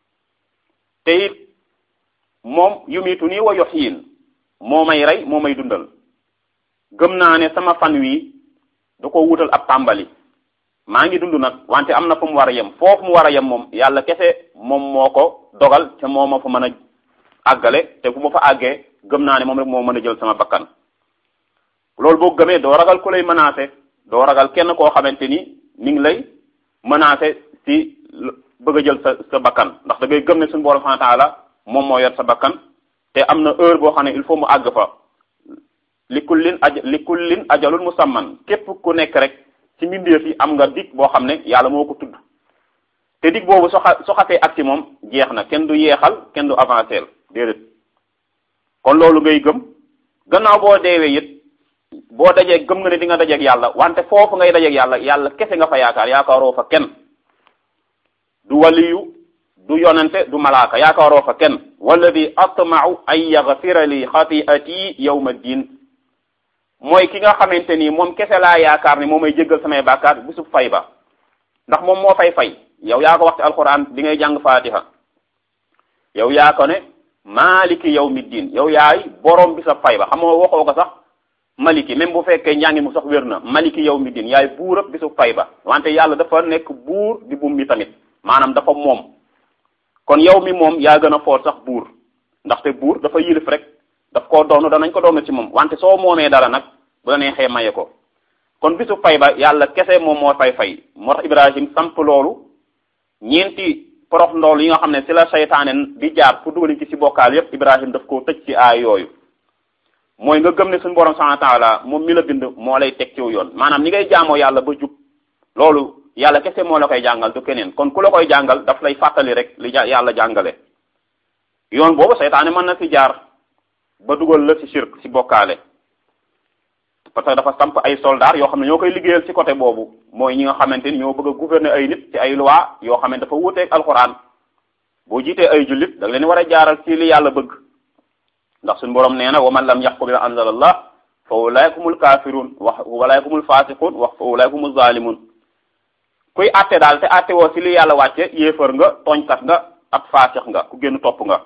te it moom yumitu nii wa yuhyin moo may rey moo may dundal gëm naa ne sama fan wi da ko wutal ab tàmbali maa ngi dund nag wante am na fu mu war a yem foofu mu war a yem moom yàlla kese moom moo ko dogal te moo ma fa mën a àggale te bu ma fa àggee gëm naa ne moom rek moo mën a jël sama bakkan loolu boo gëmee doo ragal ku lay menacé doo ragal kenn koo xamante ni mi ngi lay menacé ci bëgg a jël sa sa bakkan ndax da ngay gëm ne suñu borom subhanahu wa ta'ala moom moo yor sa bakkan te am na heure boo xam ne il faut mu àgg fa li kullin aj li kullin ajalul musamman képp ku nekk rek ci mbindeef yi am nga dig boo xam ne yàlla moo ko tudd te dig boobu soo xa soo xasee ak ci moom jeex na kenn du yeexal kenn du avancé déedéet kon loolu ngay gëm gannaaw boo deewee it boo dajee gëm nga ne di nga dajeeg yàlla wante foofu ngay dajeeg yàlla yàlla kese nga fa yaakaar yaakaaroo fa kenn du waliyu du yonente du malaaka yaakaaroo fa kenn walladi atma'u an yaghfira li xati'ati yawma din mooy ki nga xamante ni moom kese laa yaakaar ne moom may jéggal samay bàkkaar bisub fay ba ndax moom moo fay fay yow yaa ko wax ci alquran bi ngay jàng fatiha yow yaa ko ne maliki yawmi din yow yaay borom bisab fay ba xam nga waxoo ko sax maliki même bu fekkee njàngi mu sax wér na maliki yawmi din yaay buurab bisub fay ba wante yàlla dafa nekk buur di bum mi tamit maanaam dafa moom kon yow mi moom yaa gën a foor sax buur ndaxte buur dafa yilif rek daf koo doonu danañ ko doonu ci moom wante soo moomee dara nag bu la neexee maye ko kon bisu fay ba yàlla kese moom moo fay fay moo tax Ibrahim samp loolu ñeenti porox ndool yi nga xam ne si la seytaane di jaar pour dugal ci si bokkaal yépp Ibrahim daf koo tëj ci aay yooyu mooy nga gëm ne suñu borom subhanahu wa ta'ala moom mi la bind moo lay teg ciw yoon maanaam ni ngay jaamoo yàlla ba jub loolu yàlla kese moo la koy jàngal du keneen kon ku la koy jàngal daf lay fàttali rek li yàlla jàngale yoon boobu seytaane mën na si jaar ba dugal la ci shirk ci bokkaale parce que dafa samp ay soldats yoo xam ne ñoo koy liggéeyal ci côté boobu mooy ñi nga xamante ni ñoo bëgg a gouverner ay nit ci ay loi yoo xam ne dafa wuuteeg alxuraan boo jiitee ay jullit da nga leen war a jaaral ci li yàlla bëgg ndax suñu borom nee na wa man lam yaxkum bima anzalallah fa ulaika humul kafirun wax ulaika humul fasiqun wax fa ulaika humul zalimun kuy àtte daal te àtte woo ci li yàlla wàcce yéefar nga tooñkat nga ak faasix nga ku génn topp nga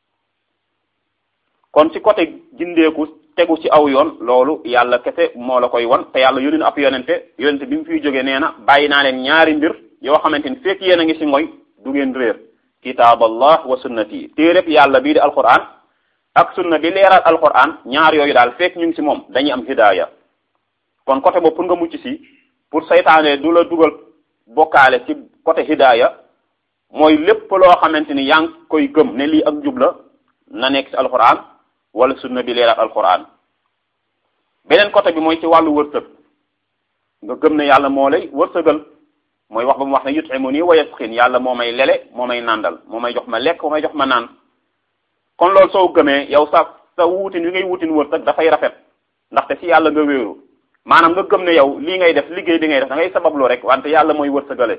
kon ci côté gindeeku tegu ci aw yoon loolu yàlla kese moo la koy won te yàlla yónni na ab yonente yonente bi mu fiy jógee nee na bàyyi naa leen ñaari mbir yoo xamante ni fekk yéen a ngi ci mooy du ngeen réer kitaaballah wa sunnati téereb yàlla bii di alquran ak sunna bi leeral alquran ñaar yooyu daal fekk ñu ngi ci moom dañuy am hidaaya kon côté boobu pour nga mucc ci pour saytaane du la dugal bokkaale ci côté hidaaya mooy lépp loo xamante ni yaa ngi koy gëm ne lii ak jub la na nekk ci alquran wala sunna bi leeral alquran beneen côté bi mooy ci wàllu wërsëg nga gëm ne yàlla moo lay wërsëgal mooy wax ba mu wax ne yut'imuni wa yasqin yàlla moo may lele moo may nàndal moo may jox ma lekk moo may jox ma naan kon loolu soo gëmee yow sa sa wuutin wi ngay wuutin wërsëg dafay rafet ndaxte ci yàlla nga wéeru maanaam nga gëm ne yow lii ngay def liggéey bi ngay def da ngay sabablu rek wante yàlla mooy wërsëgale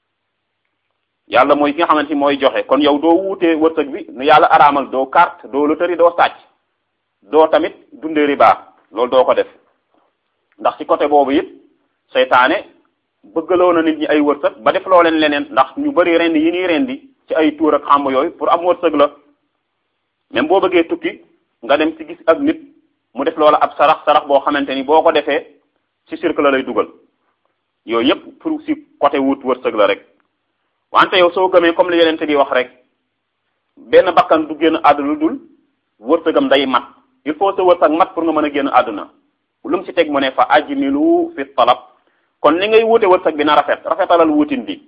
yàlla mooy ki nga xamante ni mooy joxe kon yow doo wuutee wërsëg bi nu yàlla araamal doo carte doo loterie doo sàcc doo tamit dundee riba loolu doo ko def ndax ci côté boobu it seytaane bëggaloo na nit ñi ay wërsëg ba def loo leen leneen ndax ñu bari rendi yi nii rendi ci ay tuur ak xàmb yooyu pour am wërsëg la même boo bëggee tukki nga dem ci gis ak nit mu def loola ab sarax sarax boo xamante ni boo ko defee ci cirque la lay dugal yooyu yépp pour ci côté wut wërsëg la rek wante yow soo gëmee comme li yenente bi wax rek benn bakkan du génn àdduna lu dul wërsëgam day mat il faut sa wërsëg mat pour nga mën a génn àdduna lu mu ci teg mu ne fa ajmilu fi talab kon ni ngay wute wërsëg bi na rafet rafetalal wutin bi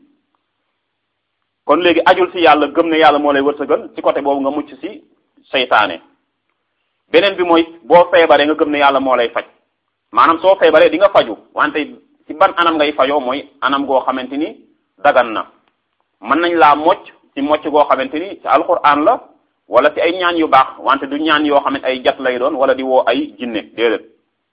kon léegi ajul ci yàlla gëm ne yàlla moo lay wërsëgal ci côté boobu nga mucc ci seytaane beneen bi mooy boo feebaree nga gëm ne yàlla moo lay faj maanaam soo feebaree di nga faju wante ci ban anam ngay fajoo mooy anam goo xamante ni dagan na mën nañ laa mocc ci mocc goo xamante ni ci alquran la wala ci ay ñaan yu baax wante du ñaan yoo xam ne ay jat lay doon wala di woo ay jinne déedéet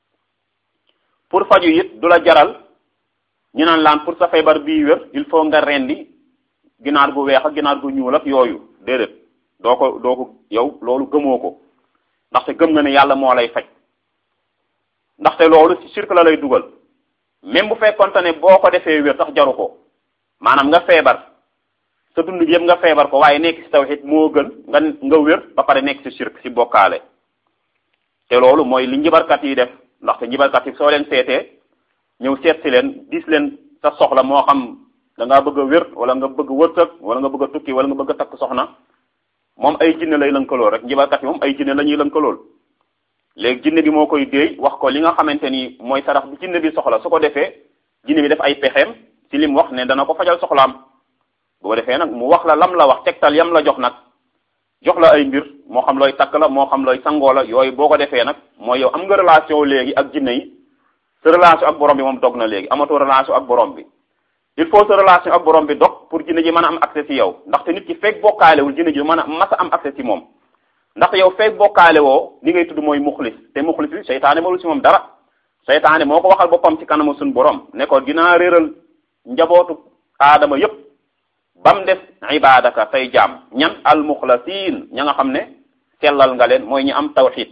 pour faju it du la jaral ñu naan laan pour sa feebar bii wér il faut nga rendi ginaar gu weex ak ginaar gu ñuul ak yooyu déedéet doo ko doo ko yow loolu gëmoo ko ndaxte gëm nga ne yàlla moo lay faj ndaxte loolu ci cirque la lay dugal même bu fekkonte ne boo ko defee wér sax jaru ko maanaam nga feebar sa dund gi yëpp nga feebar ko waaye nekk ci tawhid moo gën nga nga wér ba pare nekk ci shirk ci bokkaale te loolu mooy li njibarkat yi def ndaxte njibarkat yi soo leen seetee ñëw seet si leen dis leen sa soxla moo xam da ngaa bëgg a wér wala nga bëgg wërsëg wala nga bëgg a tukki wala nga bëgg a takk soxna moom ay jinne lay lënkalool rek njibarkat yi moom ay jinne la ñuy lënkalool léegi jinne bi moo koy déey wax ko li nga xamante ni mooy sarax bi jinne bi soxla su ko defee jinne bi def ay pexeem ci lim wax ne dana ko fajal soxlaam bu ko defee nag mu wax la lam la wax tegtal yam la jox nag jox la ay mbir moo xam looy takk la moo xam looy sangoo la yooyu boo ko defee nag mooy yow am nga relation léegi ak jinne yi sa relation ak borom bi moom dog na léegi amatoo relation ak borom bi il faut sa relation ak borom bi dog pour jinne ji mën a am accès ci yow ndaxte nit ki fekk bokkaalewul jinne ji mën a mas a am accès ci moom ndaxte yow fekk bokkaale woo li ngay tudd mooy muxlis te muxlis bi seytaane mënul ci moom dara seytaane moo ko waxal boppam ci kanamu suñu borom ne ko dinaa réeral njabootu aadama yépp ba mu des ibadaka tey jaam ñan al muxlasiin ña nga xam ne sellal nga leen mooy ñi am tawxid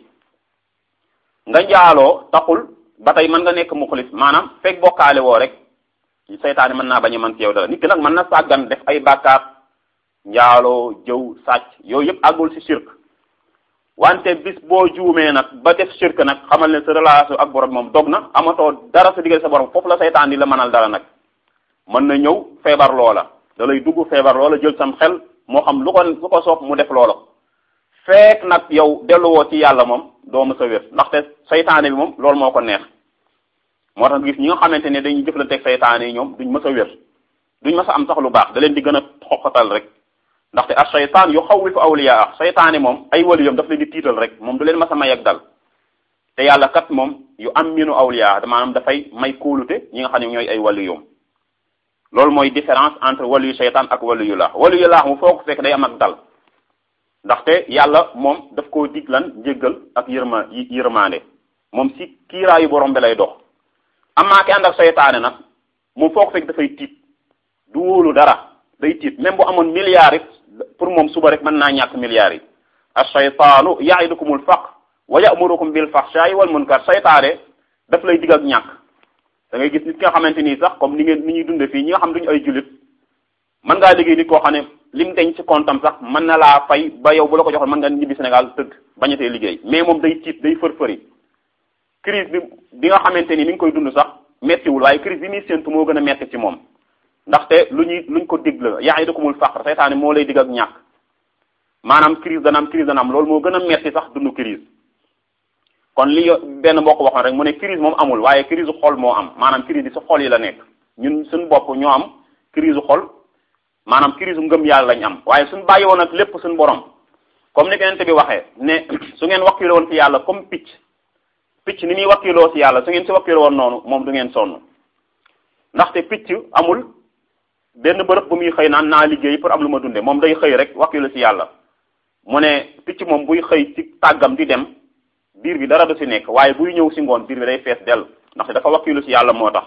nga njaaloo taxul ba tey mën nga nekk muxlis maanaam fekk bokkaale woo rek seytaane mën naa bañ a mën ci yow dara nit ki nag mën na sàggan def ay bàkkaar njaaloo jëw sàcc yooyu yëpp àggul ci shirk wante bis boo juumee nag ba def shirk nag xamal ne sa relation ak borom moom dog na amatoo dara sa diggante sa borom foofu la seytaan di la mënal dara nag mën na ñëw feebar loola da lay dugg feebar loola jël sam xel moo xam lu ko lu ko soob mu def loola fekk nag yow delluwoo ci yàlla moom doo mës a wér ndaxte seytaane bi moom loolu moo ko neex moo tax gis ñi nga xamante ne dañuy jëflanteeg seytaane yi ñoom duñ mës a wér duñ mës a am sax lu baax da leen di gën a xoxatal rek ndaxte ak seytaan yu xawwifu awliyaa seytaane moom ay waliyam daf leen di tiital rek moom du leen mës a may ak dal te yàlla kat moom yu am minu awliyaa maanaam dafay may kóolute ñi nga xam ne ñooy ay waliyum loolu mooy différence entre waliyu seytaan ak waliyu laax waliyu laax mu foo ko fekk day am ak dal ndaxte yàlla moom daf koo dig lan njéggal ak yërma yërmaande moom si kiiraayu borom bi lay dox amaa ki ànd ak seytaane nag moom foo ko fekk dafay tiit du wóolu dara day tiit même bu amoon milliards it pour moom suba rek mën naa ñàkk milliards yi as-shaytaanu ya'idukumul faqr wa ya'murukum bil fahshaa'i wal munkar seytaane daf lay dig ak ñàkk da ngay gis nit ki nga xamante nii sax comme ni ngeen ni ñuy dunde fii ñi nga xam duñu ay jullit mën ngaa liggéey nit koo xam ne lim denc ci comptam sax mën na laa fay ba yow bu la ko joxoon mën nga ñibbi Sénégal tëdd bañatee liggéey mais moom day tiit day fër-fëri crise bi bi nga xamante ni mi ngi koy dund sax mettiwul waaye crise bi muy séntu moo gën a metti ci moom ndaxte lu ñuy luñ ko dig la ya'idukumul faqr seytaane moo lay dig ak ñàkk maanaam crise dana am crise dana am loolu moo gën a metti sax dund crise kon li benn mbokk waxoon rek mu ne crise moom amul waaye crise xol moo am maanaam crise bi si xol yi la nekk ñun suñu bopp ñoo am crise xol maanaam crise ngëm yàlla lañ am waaye suñu bàyyi woon ak lépp suñu borom comme ni kenente bi waxee ne su ngeen wakkiloo woon ci yàlla comme picc picc ni muy wakkiloo ci yàlla su ngeen si wakkiloo woon noonu moom du ngeen sonn ndaxte picc amul benn bërëb bu muy xëy naan naa liggéey pour am lu ma dunde moom day xëy rek wakkilu ci yàlla mu ne picc moom buy xëy ci tàggam di dem biir bi dara du ci nekk waaye buy ñëw ci ngoon biir bi day fees dell ndaxte dafa wakkilu ci yàlla moo tax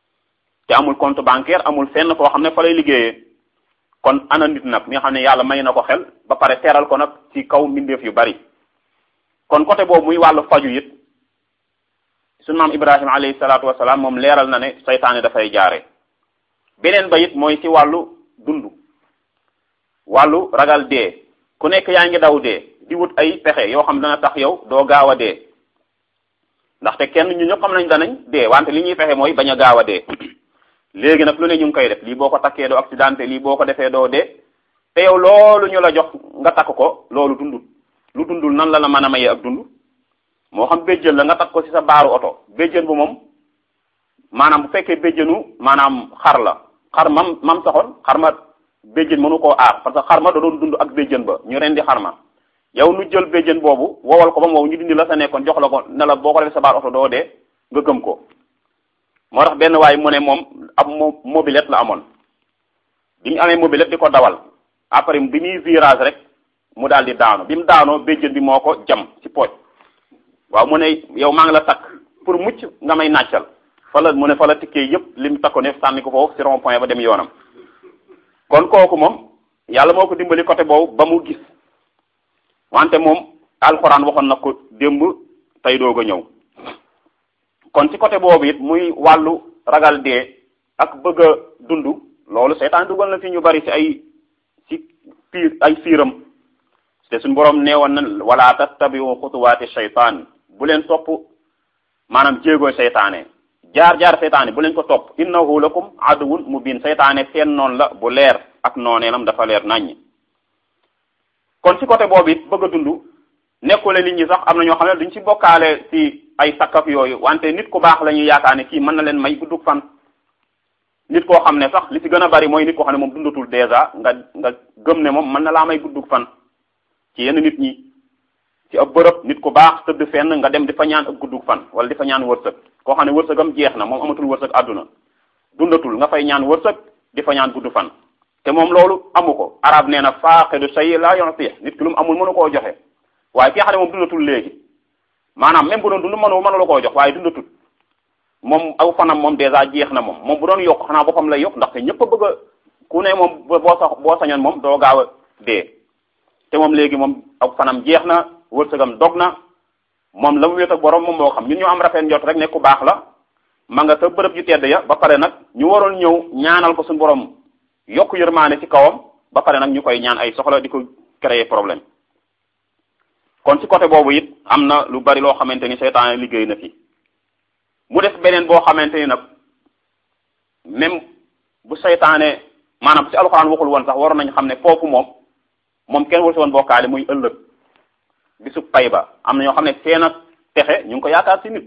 te amul compte bancaire amul fenn foo xam ne fa lay liggéeyee kon ana nit nag mi nga xam ne yàlla may na ko xel ba pare teral ko nag ci kaw mbindeef yu bari kon côté boobu muy wàllu faju it sunu maam Ibrahima alayhi salaatu wasalaam moom leeral na ne saytaane dafay jaare beneen ba it mooy ci wàllu dund wàllu ragal dee ku nekk yaa ngi daw dee di wut ay pexe yoo xam dana tax yow doo gaaw a dee ndaxte kenn ñu ñëpp xam nañ danañ dee wante li ñuy fexe mooy bañ a gaaw a dee léegi nag lu ne ñu ngi koy def lii boo ko takkee doo accidenté lii boo ko defee doo dee te yow loolu ñu la jox nga takk ko loolu dundul lu dundul nan la la mën a mayee ak dund moo xam béjjën la nga takk ko ci sa baaru oto béjjën bu moom maanaam bu fekkee béjjënu maanaam xar la xar mam mam saxoon xar ma béjjën mënu koo aar parce que xar ma da doon dund ak béjjën ba ñu rendi xar ma yow nu jël béjjën boobu wowal ko ba mu wow ñu dindi la sa nekkoon jox la ko ne la boo ko defee sa baar oto doo dee nga gëm ko moo tax benn waay mu ne moom ab mobilette la amoon bi mu amee mobilette di ko dawal après bi muy virage rek mu daal di daanu bi mu daanoo béjjën bi moo ko jam ci pooj waaw mu ne yow maa ngi la takk pour mucc nga may nàccal fa la mu ne fa la tikkee yëpp li mu takko ne sànni ko foofu ci rond point ba dem yoonam kon kooku moom yàlla moo ko dimbali côté boobu ba mu gis wante moom alxuraan waxoon na ko démb tey doog a ñëw kon ci côté boobu it muy wàllu ragal dee ak bëgg a dund loolu seytaan dugal na fi ñu bari ci ay ci fiir ay fiiram te suñu borom neewoon na wala tattabiu xutuwaati seytaan bu leen topp maanaam jéegooy seytaane jaar-jaar seytaane bu leen ko topp innahu lakum aduwun mubin seytaane seen noonu la bu leer ak nooneelam dafa leer naññ kon ci côté boobu it bëgg a dund nekkule nit ñi sax am na ñoo xam ne duñ ci bokkaale ci ay sakkak yooyu wante nit ku baax la ñuy yaakaar ne kii mën na leen may guddug fan nit koo xam ne sax li ci gën a bari mooy nit koo xam ne moom dundatul dèjà nga nga gëm ne moom mën na laa may guddug fan ci yenn nit ñi ci ab bërëb nit ku baax tëdd fenn nga dem di fa ñaan ak guddug fan wala di fa ñaan wërsëg koo xam ne wërsëgam jeex na moom amatul wërsëg àdduna dundatul nga fay ñaan wërsëg di fa ñaan gudd fan te moom loolu amu ko arab nee na faaqidu shay la yu'ti nit ki lu mu amul mënu koo joxe waaye ki nga xam ne moom dundatul léegi maanaam même bu doon dund mënu mënu la koo jox waaye dundatul moom aw fanam moom dèjà jeex na moom moom bu doon yokk xanaa boppam lay yokk ndaxte ñëpp a bëgg a ku ne moom boo sax boo sañoon moom doo gaaw a dee te moom léegi moom aw fanam jeex na wërsëgam dog na moom la mu wéet ak borom moom moo xam ñun ñoo am rafet njot rek ne ku baax la ma nga sa bërëb yu tedd ya ba pare nag ñu waroon ñëw ñaanal ko suñu borom yokk yërmaane ci kawam ba pare nag ñu koy ñaan ay soxla di ko créer problème kon ci côté boobu it am na lu bari loo xamante ni seytaane liggéey na fi mu def beneen boo xamante ni nag même bu seytaane maanaam ci alxuraan waxul woon sax waroon nañ xam ne foofu moom moom kenn waru si woon bokkaale muy ëllëg bisu pay ba am na ñoo xam ne seen ak texe ñu ngi ko yaakaar ci nit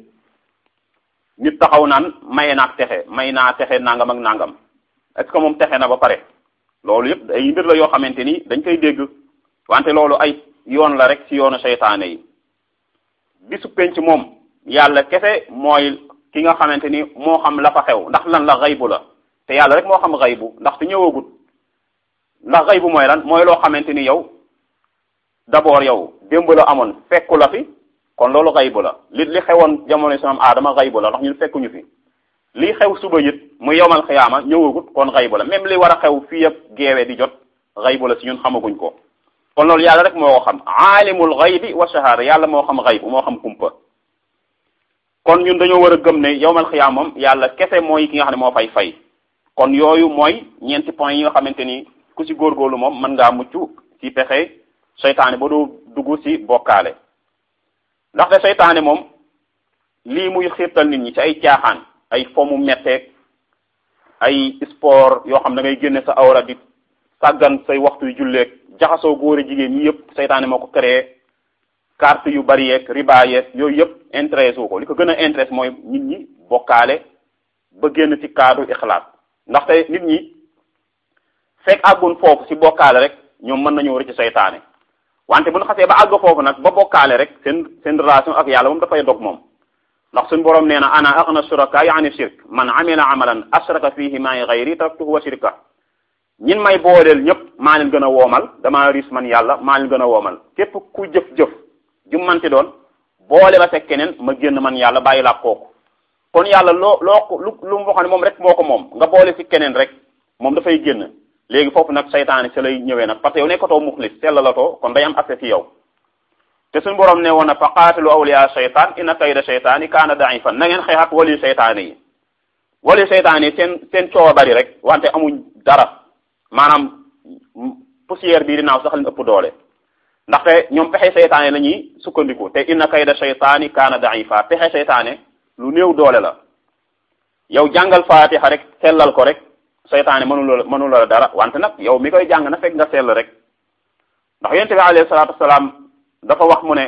nit taxaw naan maye naak texe may naa texe nangam ak nangam est-ce que moom texe na ba pare loolu yëpp ay mbir la yoo xamante ni dañ koy dégg wante loolu ay yoon la rek ci yoonu seytaane yi bisu penc moom yàlla kese mooy ki nga xamante ni moo xam la fa xew ndax lan la xaybu la te yàlla rek moo xam xaybu ndax te ñëwagut ndax xaybu mooy lan mooy loo xamante ni yow d'abord yow démb la amoon fekku la fi kon loolu xaybu la li li xewoon jamono si maam aadama xaybu la ndax ñun fekkuñu fi li xew suba it muy yowmal xiyaama ñëwagut kon xaybu la même li war a xew fii yëpp geewee di jot xaybu la si ñun xamaguñ ko kon loolu yàlla rek moo ko xam aalimul xaybi wa shahada yàlla moo xam xaybu moo xam kumpa kon ñun dañoo war a gëm ne yowmal xiyaam moom yàlla kese mooy ki nga xam ne moo fay fay kon yooyu mooy ñeenti point yi nga xamante ni ku ci góorgóorlu moom mën ngaa mucc ci pexe seytaane ba doo dugg ci bokkaale ndaxte seytaane moom lii muy xiirtal nit ñi ci ay caaxaan ay fomu metteeg ay sport yoo xam da ngay génne sa awra di sàggan say waxtu yu julleeg jaxasoo góor a jigéen ñi yëpp seytaane moo ko créé carte yu bari yeeg riba yeeg yooyu yëpp intéressé wu ko li ko gën a intéressé mooy nit ñi bokkaale ba génn ci cadre ixlaas ndaxte nit ñi fekk àggun foofu ci bokkaale rek ñoom mën nañoo rëcc seytaane wante bu ñu xasee ba àgg foofu nag ba bokkaale rek seen seen relation ak yàlla moom dafay dog moom ndax suñu borom nee na ana aghna shuraka yaani shirk man amila amalan ashraka fihi ma'i ghayri taraktuhu wa shirka ñin may booleel ñëpp maa leen gën a woomal damaa riis man yàlla maa leen gën a woomal képp ku jëf-jëf jummanti doon boole ba fekk keneen ma génn man yàlla bàyyi laa kooku kon yàlla loo loo lu lu mu waxoon ne moom rek moo ko moom nga boole ci keneen rek moom dafay génn léegi foofu nag saytaane si lay ñëwee nag parce que yow nekkatoo muxlis sellalatoo kon day am accès ci yow te suñu borom ne woon na fa qaatilu awliya shaytaan inna kayda shaytaani kaana daifan na ngeen xeex ak wali seytaane yi wali seytaane yi seen seen coow a bari rek wante amuñ dara maanaam poussière bii dinaaw sax leen ëpp doole ndaxte ñoom pexe seytaane la ñuy sukkandiku te inna kayda shaytaani kaana daifa pexe seytaane lu néew doole la yow jàngal faatixa rek sellal ko rek seytaane mënula la mënula la dara wante nag yow mi koy jàng na fekk nga sell rek ndax yonent bi alayhi salaatu wasalaam dafa wax mu ne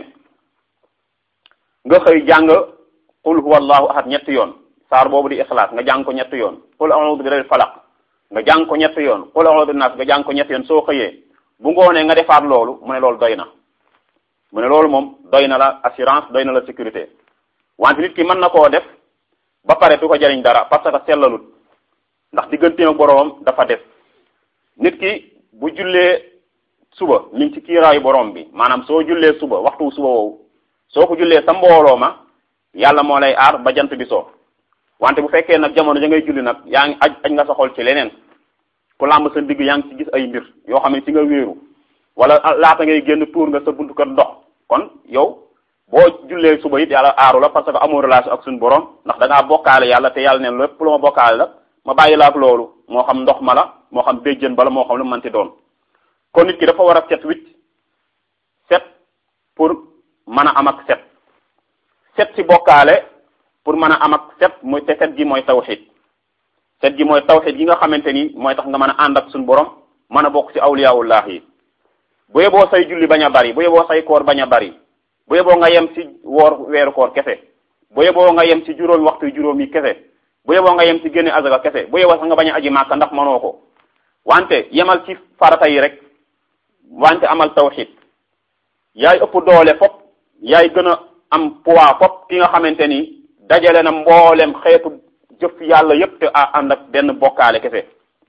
nga xëy jàng qul huwa allahu ahad ñetti yoon saar boobu di ixlaas nga jàng ko ñetti yoon qul a'udhu bi rabbil falaq nga jàng ko ñetti yoon qul a'udhu bin nas nga jàng ko ñetti yoon soo xëyee bu ngoonee nga defaat loolu mu ne loolu doy na mu ne loolu moom doy na la assurance doy na la sécurité wante nit ki mën na koo def ba pare du ko jariñ dara parce que sellalut ndax digganteem ak boroomam dafa def nit ki bu jullee suba ñu ngi ci kiiraayu borom bi maanaam soo jullee suba waxtu suba woowu soo ko jullee sa mbooloo ma yàlla moo lay aar ba jant bi soo wante bu fekkee nag jamono ja ngay julli nag yaa ngi aj aj nga sa xol ci leneen ku làmb sa digg yaa ngi ci gis ay mbir yoo xam ne ci nga wéeru wala laata ngay génn tuur nga sa buntu kër ndox kon yow boo jullee suba it yàlla aaru la parce que amoo relation ak suñu borom ndax da ngaa bokkaale yàlla te yàlla neen lépp lu ma bokkaale la ma bàyyi la ak loolu moo xam ndox ma la moo xam béjjën bala moo xam lu manti doon kon nit ki dafa war a set wicc set pour mën a am ak set set ci bokkaale pour mën a am ak set muy te set gi mooy tawxid set gi mooy tawxid gi nga xamante ni mooy tax nga mën a ànd ak suñu borom mën a bokk ci awliyaullah yi bu yeboo say julli bañ a bari bu yeboo say koor bañ a bari bu yeboo nga yem ci woor weeru koor kese bu yeboo nga yem ci juróomi waxtu juróom yi kese bu yeboo nga yem ci génne azaka kese bu yeboo sax nga bañ a aji màkka ndax mënoo ko wante yemal ci farata yi rek wante amal tawxid yaay ëpp doole fop yaay gën a am poids fop ki nga xamante ni dajale na mboolem xeetu jëf yàlla yépp te ànd ak benn bokkaale kese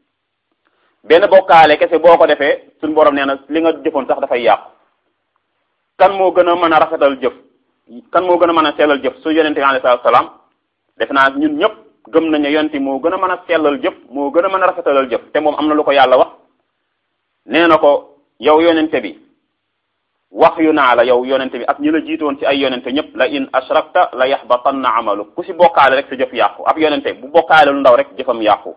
benn bokkaale kese boo ko defee suñu borom nee na li nga jëfoon sax dafay yàqu kan moo gën a mën a rafetal jëf kan moo gën a mën a sellal jëf su yonente bi alayhi salaam def naa ñun ñëpp gëm nañu yonente moo gën a mën a sellal jëf moo gën a mën a rafetalal jëf te moom am na lu ko yàlla wax nee na ko yow yonente bi wax yu naa la yow yonente bi ak ñi la jiitoon ci ay yonente ñëpp la in ashrakta la yaxbatanna amalu ku si bokkaale rek sa jëf yàqu ab yonente bu bokkaale lu ndaw rek jëfam yàqu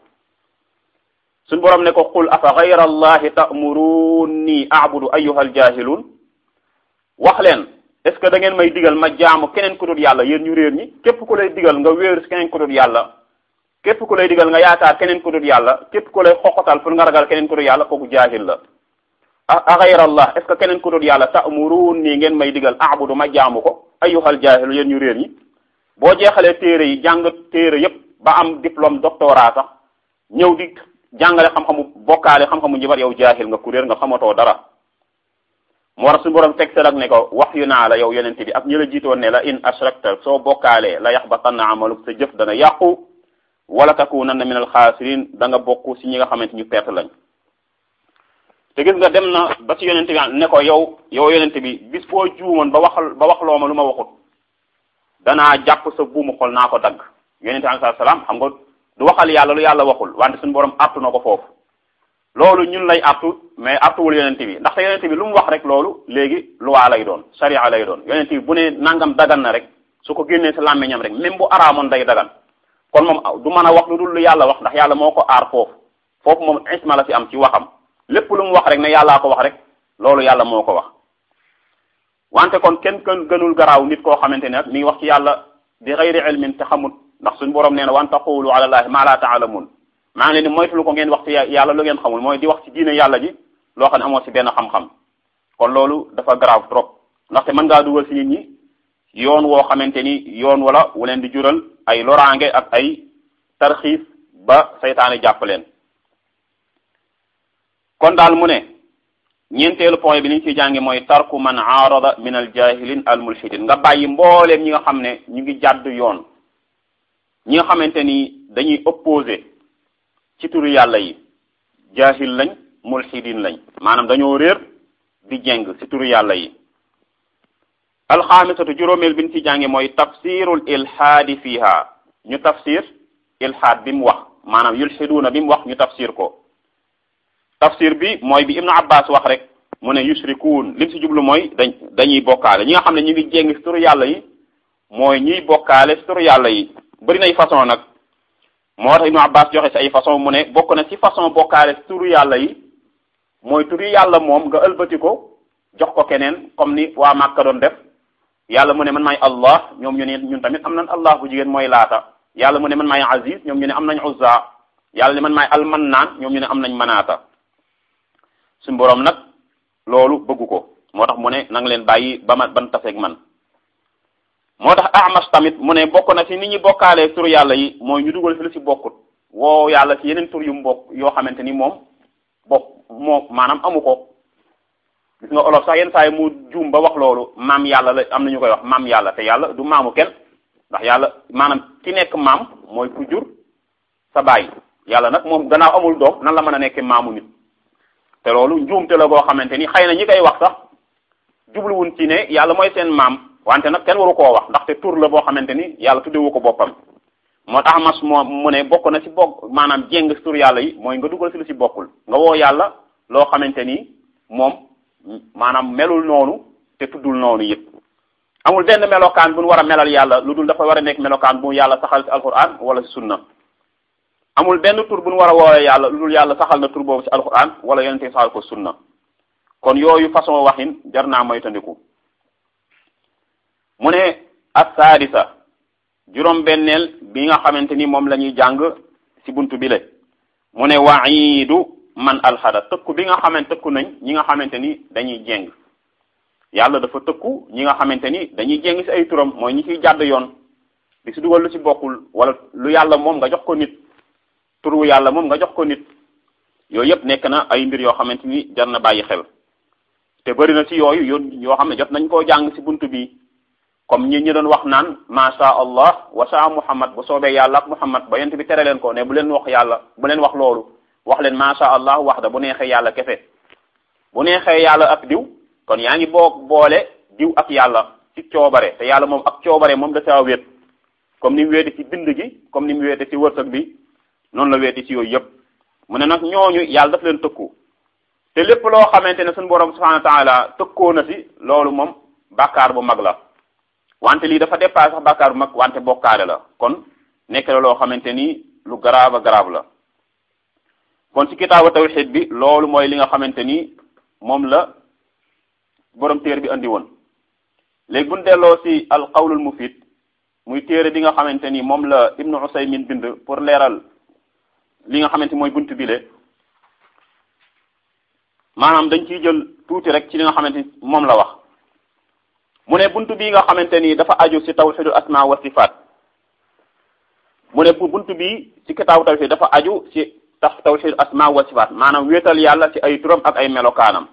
suñ borom ne ko qul afa gayra allahi ta'muruni a'budu ayyuha aljahiluun wax leen est ce que da ngeen may digal ma jaamu keneen ku dul yàlla yéen ñu réer ñi képp ku lay digal nga wéeru si keneen ku dul yàlla képp ku lay digal nga yaakaar keneen ku dul yàlla képp ku lay xoqatal pour nga ragal keneen ku dul yàlla kooku jaahil la a gayra allah est ce que keneen ku dul yàlla ta'muruni ngeen may digal a'budu ma jaamu ko ayyuha aljahilu yéen ñu réer ñi boo jeexalee téere yi jàng téere yépp ba am diplôme doctorat sax ñëw di jàngale xam-xamu bokkaale xam-xamu njibar yow jaahil nga kuréer nga xamatoo dara moo tax suñu borom teg sa ne ko wax yu naa la yow yonente bi ak ñi la jiitoon ne la in ashrakta soo bokkaalee la yaxbatanna amaluk sa jëf dana yàqu wala takunanna min alxaasirin da nga bokk si ñi nga xamante ñu perte lañ te gis nga dem na ba ci yonente bi ne ko yow yow yonente bi bis boo juumoon ba waxal ba wax loo ma lu ma waxut danaa jàpp sa buumu xol naa ko dagg yonente bi alayhi salaam xam nga du waxal yàlla lu yàlla waxul wante suñu borom artu na ko foofu loolu ñun lay artu mais artuwul yonente bi ndaxte yonente bi lu mu wax rek loolu léegi luwaa lay doon sharia lay doon yonente bi bu ne nangam dagan na rek su ko génnee sa làmmiñam rek même bu araamoon day dagan kon moom du mën a wax lu dul lu yàlla wax ndax yàlla moo ko aar foofu foofu moom isma la fi am ci waxam lépp lu mu wax rek ne yàllaa ko wax rek loolu yàlla moo ko wax wante kon kenn kenn gënul garaaw nit koo xamante ne nag mi ngi wax ci yàlla bi xayri ilmin te xamut ndax suñu borom nee na wan taqulu ala allahi ma la taalamun maa ngi leen di moytulu ko ngeen wax ci yàlla lu ngeen xamul mooy di wax ci diine yàlla ji loo xam ne amoo ci benn xam-xam kon loolu dafa grave trop ndaxte mën ngaa dugal ci nit ñi yoon woo xamante ni yoon wala wu leen di jural ay loraange ak ay tarxiis ba saytaane jàpp leen kon daal mu ne ñeenteelu point bi li ñu ciy jànge mooy tarku man aarada min al jahilin al mulhidin nga bàyyi mbooleem ñi nga xam ne ñu ngi jàdd yoon ñi nga xamante ni dañuy opposé ci turu yàlla yi jahil lañ mulhidin lañ maanaam dañoo réer di jeng ci turu yàlla yi alxaamisatu juróomeel bi ñu ci jànge mooy tafsirul ilhaadi fiha ñu tafsir ilhaad bi mu wax maanaam yulhiduuna bi mu wax ñu tafsir ko tafsir bi mooy bi ibnu abbas wax rek mu ne yushrikuun lim ci jublu mooy dañ dañuy bokkaale ñi nga xam ne ñu ngi jéng ci turu yàlla yi mooy ñuy bokkaale ci turu yàlla yi bëri nay façon nag moo tax ibnu abbas joxe ci ay façon mu ne bokk na ci façon bokkaale ci turu yàlla yi mooy turu yàlla moom nga ëlbati ko jox ko keneen comme ni waa Màkka doon def yàlla mu ne man maay allah ñoom ñu ne ñun tamit am nañ allah bu jigéen mooy laata yàlla mu ne man maay aziz ñoom ñu ne am nañ uzza yàlla ne man maay almannaan ñoom ñu ne am nañ manaata suñu boroom nag loolu bëggu ko moo tax mu ne na nga leen bàyyi ba ma ban taseeg man moo tax Ahmas tamit mu ne bokk na ci nit ñi bokkaalee tur yàlla yi mooy ñu dugal fi lu ci bokkut woo yàlla ci yeneen tur yu mu bokk yoo xamante ni moom bokk moo maanaam amu ko gis nga olof sax yenn saa yi mu juum ba wax loolu maam yàlla la am na ñu koy wax maam yàlla te yàlla du maamu kenn ndax yàlla maanaam ki nekk maam mooy ku jur sa baay yàlla nag moom gannaaw amul doom nan la mën a nekkee maamu nit te loolu njuumte la goo xamante ni xëy na ñi koy wax sax jubluwun ci ne yàlla mooy seen maam wante nag kenn waru koo wax ndaxte tur la boo xamante ni yàlla tuddewu ko boppam moo tax mas moo mu ne bokk na ci bokk maanaam jéng tur yàlla yi mooy nga dugal ci lu ci bokkul nga woo yàlla loo xamante ni moom maanaam melul noonu te tuddul noonu yëpp amul benn melokaan bu ñu war a melal yàlla lu dul dafa war a nekk melokaan bu yàlla saxal ci alquran wala ci sunna amul benn tur bu ñu war a woowee yàlla lu dul yàlla saxal na tur boobu ci alquran wala yonente saxal ko sunna kon yooyu façon waxin jar naa moytandiku mu ne assaadisa juróom benneel bi nga xamante ni moom la ñuy jàng ci buntu bi le mu ne wa'iidu man alxada tëkku bi nga xamante tëkku nañ ñi nga xamante ni dañuy jéng yàlla dafa tëkku ñi nga xamante ni dañuy jéng ci ay turam mooy ñi ciy jàdd yoon di ci dugal lu ci bokkul wala lu yàlla moom nga jox ko nit turu yàlla moom nga jox ko nit yooyu yëpp nekk na ay mbir yoo xamante ni jar na bàyyi xel te bëri na ci yooyu yoon yoo xam ne jot nañ koo jàng ci buntu bi comme ñi ñi doon wax naan masha allah wa sha muhammad bu soobee yàlla ak muhammad ba yent bi tere leen ko ne bu leen wax yàlla bu leen wax loolu wax leen masha allah wax da bu neexee yàlla kese bu neexee yàlla ak diw kon yaa ngi boog boole diw ak yàlla ci coobare te yàlla moom ak coobare moom da caa wéet comme ni mu wéete ci bind gi comme ni mu wéete ci wërsëg bi noonu la wéete ci yooyu yëpp mu ne nag ñooñu yàlla daf leen tëkku te lépp loo xamante ne suñu borom subhanahu wa taala tëkkoo na si loolu moom bàkkaar bu mag la wante lii dafa dépassé sax bàkkaar bu mag wante bokkaale la kon nekk la loo xamante ni lu grave a grave la kon ci kitaabu tawxid bi loolu mooy li nga xamante ni moom la borom téere bi andi woon léegi bu ñu delloo si al qawlul mufid muy téere bi nga xamante ni moom la ibnu usaymin bind pour leeral li nga xamante mooy bunt bi le maanaam dañ ciy jël tuuti rek ci li nga xamante ni moom la wax mu ne bunt bi nga xamante ni dafa aju ci tawxidul asma wa sifaat mu ne bunt bi ci kitaabu tawxid dafa aju ci tax tawxidul asma wa sifaat maanaam wéetal yàlla ci ay turam ak ay melokaanam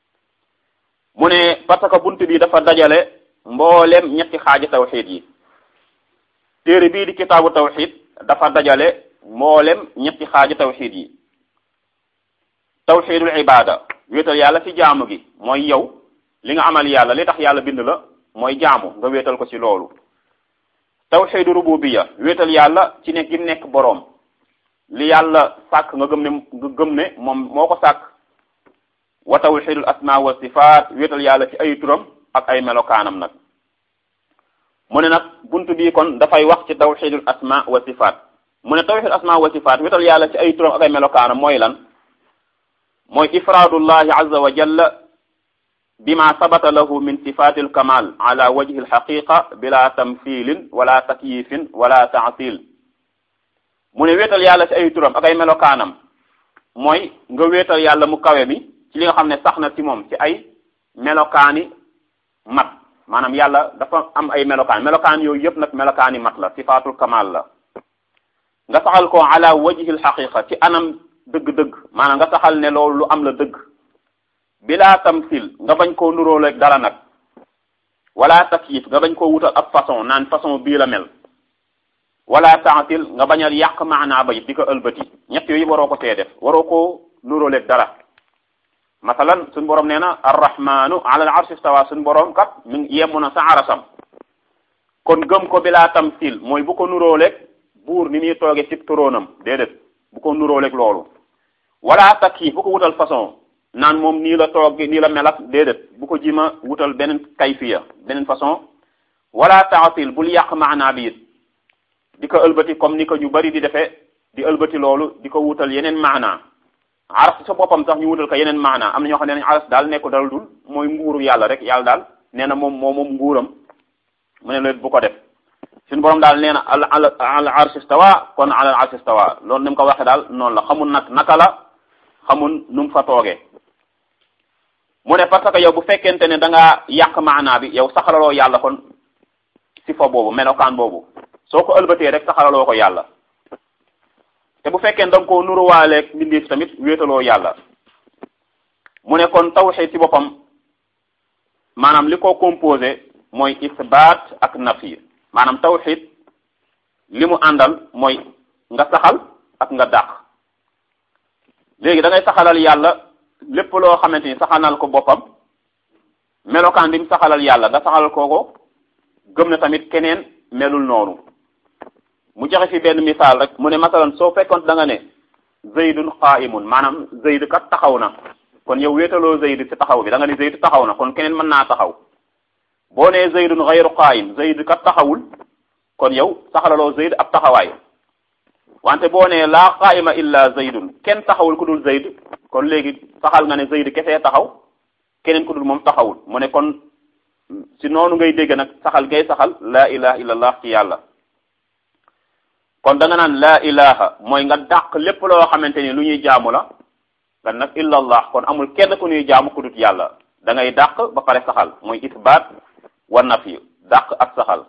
mu ne parce que bunt bi dafa dajale mboolem ñetti xaaji tawxid yi téere bii di kitaabu tawxid dafa dajale mboolem ñetti xaaji tawxid yi tawxidul ibada wéetal yàlla ci jaamu gi mooy yow li nga amal yàlla li tax yàlla bind la mooy jaamu nga wéetal ko ci loolu tawxidu rububiya wéetal yàlla ci nekk gi nekk boroom li yàlla sàkk nga gëm ne nga gëm ne moom moo ko sàkk wa tawxidul asma wa sifaat wéetal yàlla ci ay turam ak ay melokaanam nag mu ne nag buntu bii kon dafay wax ci tawxidul asma wa sifaat mu ne tawxidul asma wa sifaat wéetal yàlla ci ay turam ak ay melokaanam mooy lan mooy ifraadullahi azza wa jalla bima sabata lahu min sifati alkamal ala wajhi alxaqiqa bila tamthilin wala takyifin wala taatil mu ne wéetal yàlla ci ay turam ak ay melokaanam mooy nga wéetal yàlla mu kawe mi ci li nga xam ne sax na ci moom ci ay melokaani mat maanaam yàlla dafa am ay melokaan melokaan yooyu yëpp nag melokaani mat la sifatul kamal la nga saxal ko ala wajhi alxaqiqa ci anam dëgg-dëgg maanaam nga saxal ne loolu lu am la dëgg bilaa tamsil nga bañ koo nuróoleeg dara nag wala takyif nga bañ koo wutal ab façon naan façon bii la mel wala taatil nga bañ a yàq maanaa ba it di ko ëlbati ñett yooyu waroo ko tee def waroo koo nuróoleeg dara masalan suñ borom nee na arrahmanu ala al arshi stawa suñ borom kat mi ngi yemu na sa arasam kon gëm ko bilaa tamsil mooy bu ko nuróoleeg buur ni muy tooge ci turóonam déedéet bu ko nuróoleeg loolu wala takyif bu ko wutal façon naan moom nii la toog nii la melak déedéet bu ko jima wutal beneen kayfiya beneen façon wala taatil bul yàq maanaa bi it di ko ëlbati comme ni ko ñu bari di defee di ëlbati loolu di ko wutal yeneen maanaa aras sa boppam sax ñu wutal ko yeneen maanaa am na ñoo xam ne nañ aras daal nekku dal dul mooy nguuru yàlla rek yàlla daal nee na moom moo moom nguuram mu ne leen bu ko def suñu borom daal nee na al al arsh stawa kon al arsh stawa loolu ni mu ko waxee daal noonu la xamul nag naka la xamul nu mu fa toogee mu ne parce que yow bu fekkente ne da ngaa yàq maanaa bi yow saxalaloo yàlla kon si fa boobu melokaan boobu soo ko ëlbatee rek saxalaloo ko yàlla te bu fekkee da nga koo nuruwaaleeg mbindeef tamit wéetaloo yàlla mu ne kon tawxid ci boppam maanaam li ko composé mooy isbaat ak nafi maanaam tawxid li mu àndal mooy nga saxal ak nga dàq léegi da ngay saxalal yàlla lépp loo xamante ni saxanal ko boppam melokaan bi mu saxalal yàlla nga saxalal ko ko gëm na tamit keneen melul noonu mu joxe fi benn misaal rek mu ne masalan soo fekkoon da nga ne zaydun qaimun maanaam zayd kat taxaw na kon yow wéetaloo zayd ci taxaw bi da nga ne zayd taxaw na kon keneen mën naa taxaw boo nee zaydun ghayru qaim zayd kat taxawul kon yow saxalaloo zayd ab taxawaay wante boo nee laa qaima illa zaydun kenn taxawul ku dul zayd kon léegi saxal nga ne zayd kese taxaw keneen ku dul moom taxawul mu ne kon si noonu ngay dégg nag saxal ngay saxal laa ilaha illallah ci yàlla kon da nga naan laa ilaha mooy nga dàq lépp loo xamante ni lu ñuy jaamu la nga nag illallah kon amul kenn ku ñuy jaamu ku dut yàlla da ngay dàq ba pare saxal mooy isbaat wa nafi dàq ak saxal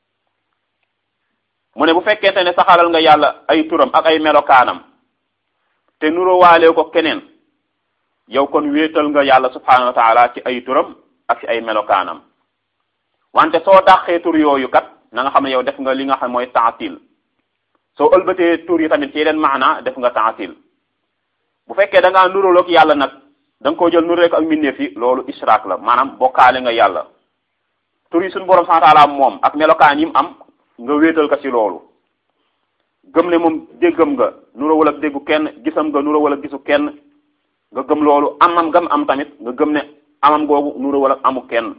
mu ne bu fekkente ne saxalal nga yàlla ay turam ak ay melokaanam te nuroo waale ko keneen yow kon wéetal nga yàlla subhanahu wa taala ci ay turam ak ci ay melokaanam wante soo dàqee tur yooyu kat na nga xam ne yow def nga li nga xam mooy taatil soo ëlbatee tur yi tamit ci yeneen maana def nga taatil bu fekkee da ngaa nuróoloog yàlla nag da nga koo jël nuróo ak mbindeef yi loolu ishraak la maanaam bokkaale nga yàlla tur yi suñu borom subhanahu wa taala moom ak melokaan yi mu am nga wéetal ko ci loolu gëm ne moom déggam nga nuróowul ak déggu kenn gisam nga nuróowul ak gisu kenn nga gëm loolu amam gam am tamit nga gëm ne amam googu nuróowul ak amu kenn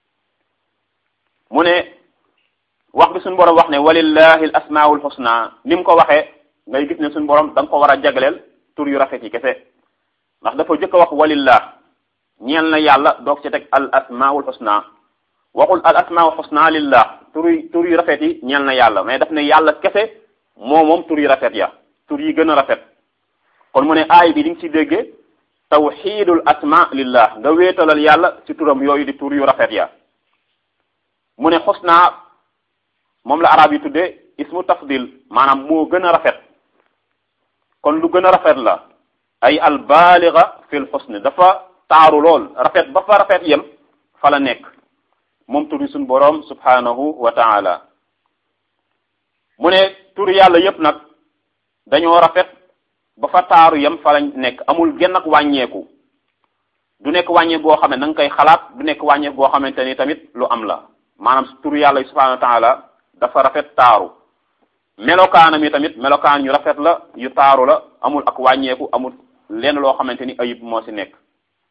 mu ne wax bi suñu borom wax ne walillahi al asmaul husna ni mu ko waxee ngay gis ne suñu borom da nga ko war a jagleel tur yu rafet yi kese ndax dafa jëkk a wax walillah ñeel na yàlla doog ci teg al asmaul husna waxul al asmaul husna lillah tur yi tur yu rafet yi ñeel na yàlla mais daf ne yàlla kese moo moom tur yu rafet ya tur yi gën a rafet kon mu ne aay bi di nga ci déggee tawxidul asma lillah nga wéetalal yàlla ci turam yooyu di tur yu rafet ya mu ne xusna moom la arab yi tuddee ismu tafdil maanaam moo gën a rafet kon lu gën a rafet la ay albaaliga fil xusni dafa taaru lool rafet ba fa rafet yem fa la nekk moom turi suñ boroom subhanahu wa taala mu ne tur yàlla yépp nag dañoo rafet ba fa taaru yem fa la nekk amul genn ak wàññeeku du nekk wàññeeku boo xam ne na nga koy xalaat du nekk wàññeeku boo xamante ni tamit lu am la maanaam tur yàlla subhanahu wa taala dafa rafet taaru melokaanam yi tamit melokaan yu rafet la yu taaru la amul ak wàññeeku amul lenn loo xamante ni ayib moo ci nekk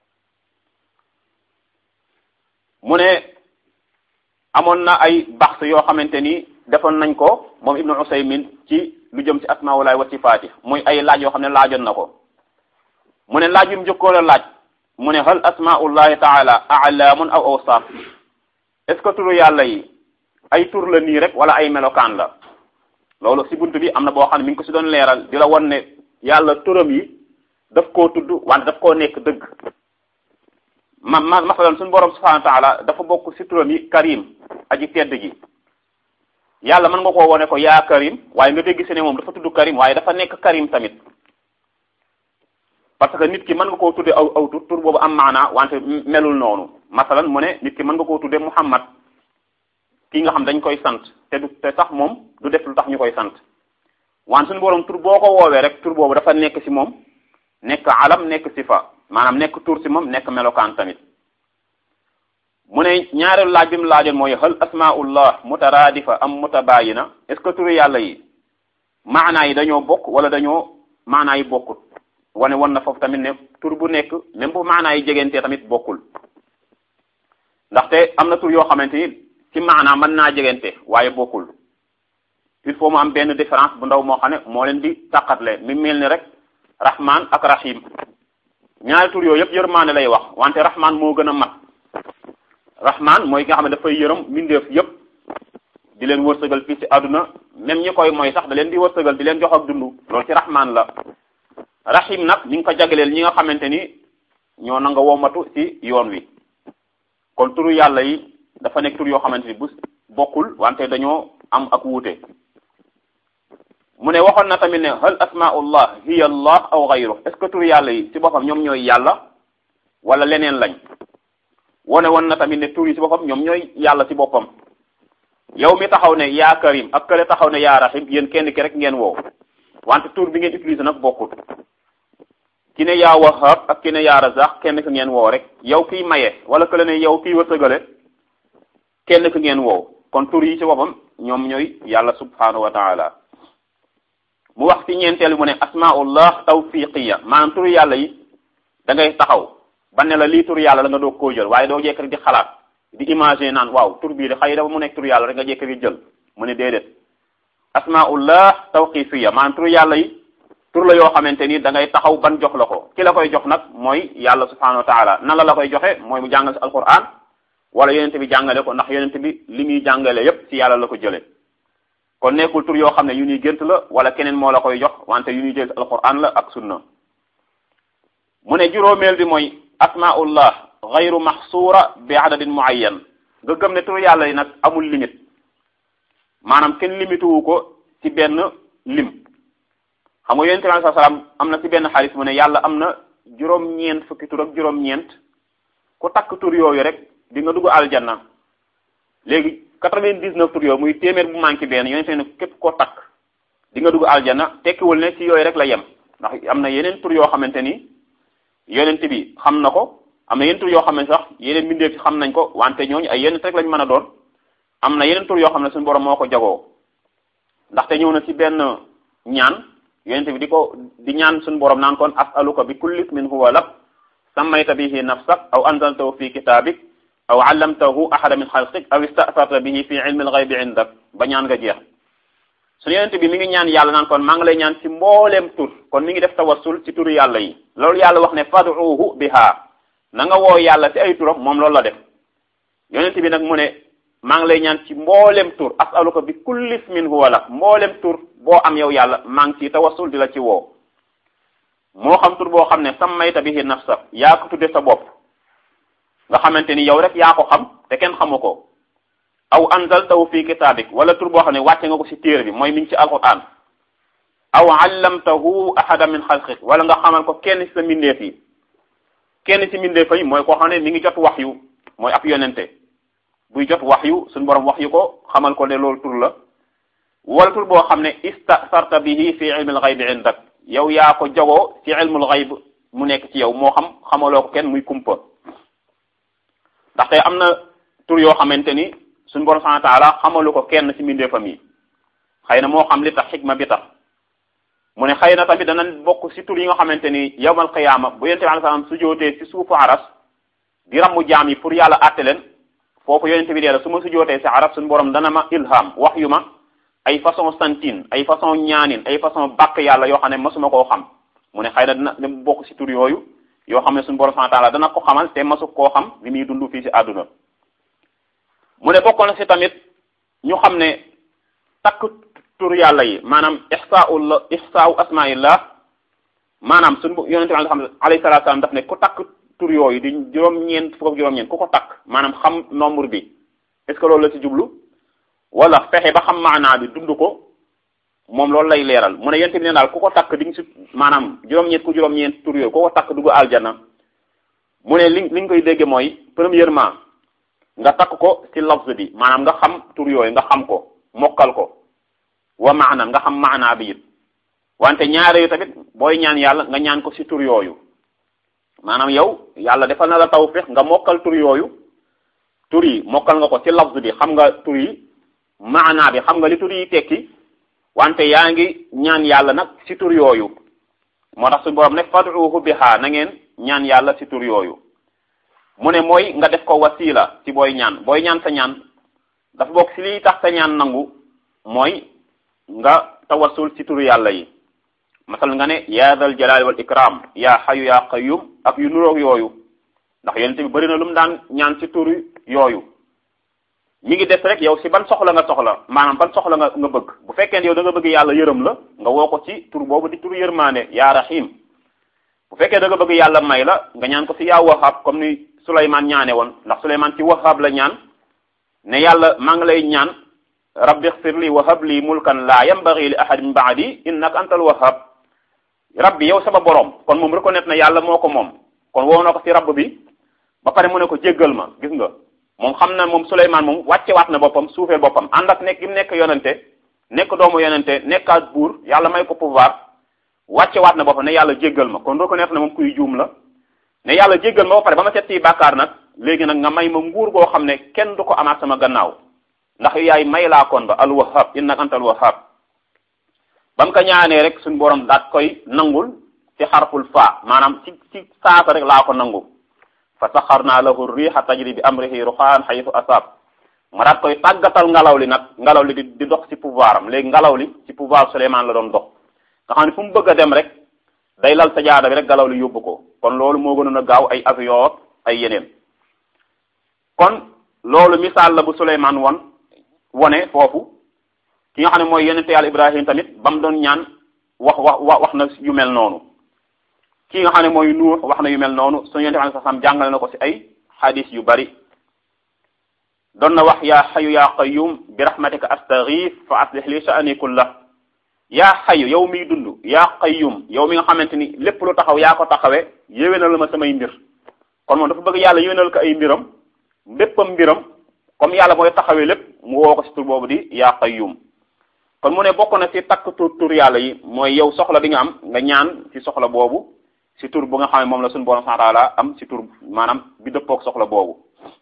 mu ne amoon na ay baxs yoo xamante ni defoon nañ ko moom ibnu usaymin ci lu jëm ci asmaulaay wa sifaati muy ay laaj yoo xam ne laajoon na ko mu ne laaj bi mu njëkkoon a laaj mu ne hal asmaullahi taala alaamun aw awsaaf est-ce que turu yàlla yi ay tur la nii rek wala ay melokaan la loolu si bunt bi am na boo xam ne mi ngi ko si doon leeral di la won ne yàlla turam yi daf koo tudd wante daf koo nekk dëgg ma ma masalan suñu borom subhanahu wa taala dafa bokk si turam yi karim aji tedd gi yàlla mën nga koo wone ko yaa karim waaye nga dégg si ne moom dafa tudd karim waaye dafa nekk karim tamit parce que nit ki mën nga koo tudde aw aw tur tur boobu am maanaa wante melul noonu masalan mu ne nit ki mën nga koo tudde muhammad ki nga xam dañ koy sant te du te sax moom du def lu tax ñu koy sant wante suñu borom tur boo ko woowee rek tur boobu dafa nekk si moom nekk alam nekk sifa maanaam nekk tur si moom nekk melokaan tamit mu ne ñaareelu laaj bi mu laajoon mooy hal asmaullah mutaraadifa am mutabayina est ce que turu yàlla yi maanaa yi dañoo bokk wala dañoo maanaa yi bokkut wane won na foofu tamit ne tur bu nekk même bu maanaa yi jegentee tamit bokkul ndaxte am na tur yoo xamante ni ci maanaa mën naa jegente waaye bokkul il faut mu am benn différence bu ndaw moo xam ne moo leen di tàqatle mi mel ni rek rahman ak rahim ñaari tur yooyu yëpp yërmaane lay wax wante rahman moo gën a mat rahman mooy nga xam ne dafay yërëm mbindeef yëpp di leen wërsëgal fii ci àdduna même ñi koy mooy sax da leen di wërsëgal di leen jox ak dund loolu ci rahman la rahim nag ñi ngi ko jagleel ñi nga xamante ni ñoo nanga womatu ci yoon wi kon turu yàlla yi dafa nekk tur yoo xamante ni bu bokkul wante dañoo am ak wuute mu ne waxoon na tamit ne hal asmaullah hiya allah aw gayru est ce que tur yàlla yi ci boppam ñoom ñooy yàlla wala leneen lañ wone woon na tamit ne tur yi ci boppam ñoom ñooy yàlla ci boppam yow mi taxaw ne yaa karim ak kële taxaw ne yaa rahim yéen kenn ki rek ngeen woo wante tur bi ngeen utilisé nag bokkut ki ne yaa wahab ak ki ne yaa razaq kenn ki ngeen woo rek yow kiy maye wala kële ne yow kiy wërsëgale kenn ki ngeen woo kon tur yi ci boppam ñoom ñooy yàlla subhanahu wa taala mu wax ci ñeenteel mu ne asmaullah tawfiqiya maanaam tur yàlla yi da ngay taxaw ba ne la lii tur yàlla la nga doog koo jël waaye doo jekk rek di xalaat di imaginer naan waaw tur bii de xëy dafa mu nekk tur yàlla rek nga jekk di jël mu ne déedéet asmaullah tawqifiya maanaam tur yàlla yi tur la yoo xamante ni da ngay taxaw ban jox la ko ki la koy jox nag mooy yàlla subhanahu wa taala nan la la koy joxe mooy mu jàngal si alquran wala yonente bi jàngale ko ndax yonente bi li muy jàngale yépp ci yàlla la ko jële kon nekkul tur yoo xam ne yu ñuy gént la wala keneen moo la koy jox wante yu ñuy jël si alquran la ak sunna mu ne juróomeel bi mooy asmaullah gayru maxsuura bi adadin muayyan nga gëm ne tur yàlla yi nag amul limite maanaam kenn limite wu ko ci benn lim xam nga yonente bi sallallahu alayhi wasallam am na ci benn xaalis mu ne yàlla am na juróom-ñeent fukki tur ak juróom-ñeent ku takk tur yooyu rek di nga dugg aljanna léegi quatre-vingt-dix-neuf tur yooyu muy téeméer bu manqué benn yonente ne képp koo takk di nga dugg aljanna tekkiwul ne ci yooyu rek la yem ndax am na yeneen tur yoo xamante ni yonent bi xam na ko am na yeneen tur yoo xam ne sax yeneen mbindeef ci xam nañ ko wante ñooñu ay yeneen rek lañ mën a doon am na yeneen tur yoo xam ne suñu borom moo ko jagoo ndaxte ñëw na ci benn ñaan yonent bi di ko di ñaan suñu borom naan kon as'aluka bi kulli ismin huwa lak sammayta bihi nafsak aw anzaltahu fi kitabik aw allamtahu ahada min xalqik aw ista'sarta bihi fi ilmi al-ghaybi indak ba ñaan nga jeex suñu yonent bi mi ngi ñaan yàlla naan kon maa ngi lay ñaan ci mbooleem tur kon mi ngi def tawassul ci turu yàlla yi loolu yàlla wax ne fad'uhu biha na nga woo yàlla ci ay turam moom loolu la def yonent bi nag mu ne maa ngi lay ñaan ci mboolem tur as'aluka bi kulli ismin huwa lak mboolem tur boo am yow yàlla maa ngi ci tawassul di la ci woo moo xam tur boo xam ne sammayta bihi nafsak yaa ko tudde sa bopp nga xamante ni yow rek yaa ko xam te kenn xamu ko aw anzaltahu fi kitabik wala tur boo xam ne wàcce nga ko ci téere bi mooy mi ngi ci alquran aw allamtahu ahada min xalqik wala nga xamal ko kenn ci sa mbindeef yi kenn ci mbindeef yi mooy koo xam ne mi ngi jot wax yu mooy ab yonente buy jot wax yu suñu borom wax yu ko xamal ko ne loolu tur la wala tur boo xam ne istasarta bihi fi ilmil ghaybi indak yow yaa ko jagoo ci ilmul ghayb mu nekk ci yow moo xam xamaloo ko kenn muy kumpa ndaxte am na tur yoo xamante ni suñu borom subhanahu wa ta'ala xamalu ko kenn ci mbindeefam yi xëy na moo xam li tax xikma bi tax mu ne xëy na tamit dana bokk ci tur yi nga xamante ni yawmal qiyaama bu yonente bi alayhi salaam su jootee ci suufu aras di rammu jaam yi pour yàlla àtte leen foofu yonente bi dee la su ma su jootee ci aras suñu borom dana ma ilham wax yu ma ay façon santine ay façon ñaanin ay façon bàkk yàlla yoo xam ne masuma koo xam mu ne xëy na dina dina bokk ci tur yooyu yoo xam ne suñu borom subhanahu wa ta'ala dana ko xamal te masu koo xam li muy dund fii ci àdduna mu ne bokk na ci tamit ñu xam ne takk tur yàlla yi maanaam ihsaa'u la ihsaa'u asmaa'illah maanaam suñu yonente bi xam alayhi salaatu salaam daf ne ku takk tur yooyu di juróom-ñeent fukk ak juróom-ñeent ku ko takk maanaam xam nombre bi est-ce que loolu la ci jublu wala fexe ba xam maanaa bi dund ko moom loolu lay leeral mu ne yonente bi ne daal ku ko takk di nga ci maanaam juróom-ñeent ku juróom-ñeent tur yooyu ku ko takk dugg aljana mu ne li li nga koy dégge mooy premièrement nga takk ko ci lafz bi maanaam nga xam tur yooyu nga xam ko mokkal ko wa maana nga xam maanaa bi it wante ñaare yu tamit booy ñaan yàlla nga ñaan ko ci tur yooyu maanaam yow yàlla defal na la tawfiq nga mokkal tur yooyu tur yi mokkal nga ko ci lafz bi xam nga tur yi maanaa bi xam nga li tur yi tekki wante yaa ngi ñaan yàlla nag ci tur yooyu moo tax suñu borom ne fad'uhu biha na ngeen ñaan yàlla ci tur yooyu mu ne mooy nga def ko wasila ci booy ñaan booy ñaan sa ñaan dafa bokk ci liy tax sa ñaan nangu mooy nga tawassul ci turu yàlla yi masal nga ne ya dal jalali wal ikram ya xayu ya qayyum ak yu nuroog yooyu ndax yonente bi bëri na lu mu daan ñaan ci turu yooyu mi ngi des rek yow si ban soxla nga soxla maanaam ban soxla nga nga bëgg bu fekkee yow da nga bëgg yàlla yërëm la nga woo ko ci tur boobu di turu yërmaane ya rahim bu fekkee da nga bëgg yàlla may la nga ñaan ko si yaa wahab comme ni Souleymane ñaane woon ndax Souleymane ci wahab la ñaan ne yàlla maa ngi lay ñaan rabbi xfir li wahab li mulkan la yambagi li ahad min baadi innaka antal wahab rabbi yow sama borom kon moom reconnaître na yàlla moo ko moom kon woo na ko ci rabb bi ba pare mu ne ko jéggal ma gis nga moom xam na moom Souleymane moom wàcce waat na boppam suufee boppam ànd ak nekk gi mu nekk yonente nekk doomu yonente nekkaat buur yàlla may ko pouvoir wàcce waat na boppam ne yàlla jéggal ma kon reconnaître na moom kuy juum la ne yàlla jéggal ma ba pare ba ma set ci bàkkaar nag léegi nag nga may ma nguur goo xam ne kenn du ko amaat sama gannaaw ndax yaay may laa kon ba al wahhab innaka anta al wahhab ba mu ko ñaanee rek suñu borom daat koy nangul ci xarful fa maanaam ci ci saasa rek laa ko nangu fa saxarna lahu riha tajri bi amrihi ruxaan xaytu asab ma daat koy tàggatal ngelaw li nag ngelaw li di di dox ci pouvoir am léegi ngelaw li ci pouvoir Souleymane la doon dox nga xam ne fu mu bëgg a dem rek day lal sajaada bi rek ngelaw li yóbbu ko kon loolu moo gënoon a gaaw ay avion ay yeneen kon loolu misaal la bu Souleymane won wone foofu ki nga xam ne mooy yonente yàlla Ibrahim tamit ba mu doon ñaan wax wax wax na yu mel noonu ki nga xam ne mooy Nuux wax na yu mel noonu suñu yonente bi sallam jàngale na ko ci ay xadis yu bari doon na wax yaa xayu yaa qayyum bi rahmatika astaghith fa aslih li sha'ani kullah yaa xayu yow miy dund yaa qayyum yow mi nga xamante ni lépp lu taxaw yaa ko taxawee yéwénal ma samay mbir kon moom dafa bëgg yàlla yéwénal ko ay mbiram béppam mbiram comme yàlla mooy taxawee lépp mu woo ko ci tur boobu di yaa qayyum kon mu ne bokk na ci takk tur tur yàlla yi mooy yow soxla bi nga am nga ñaan ci soxla boobu ci tur bu nga xam ne moom la suñu borom subhanahu wa ta'ala am ci tur maanaam bi dëppook soxla boobu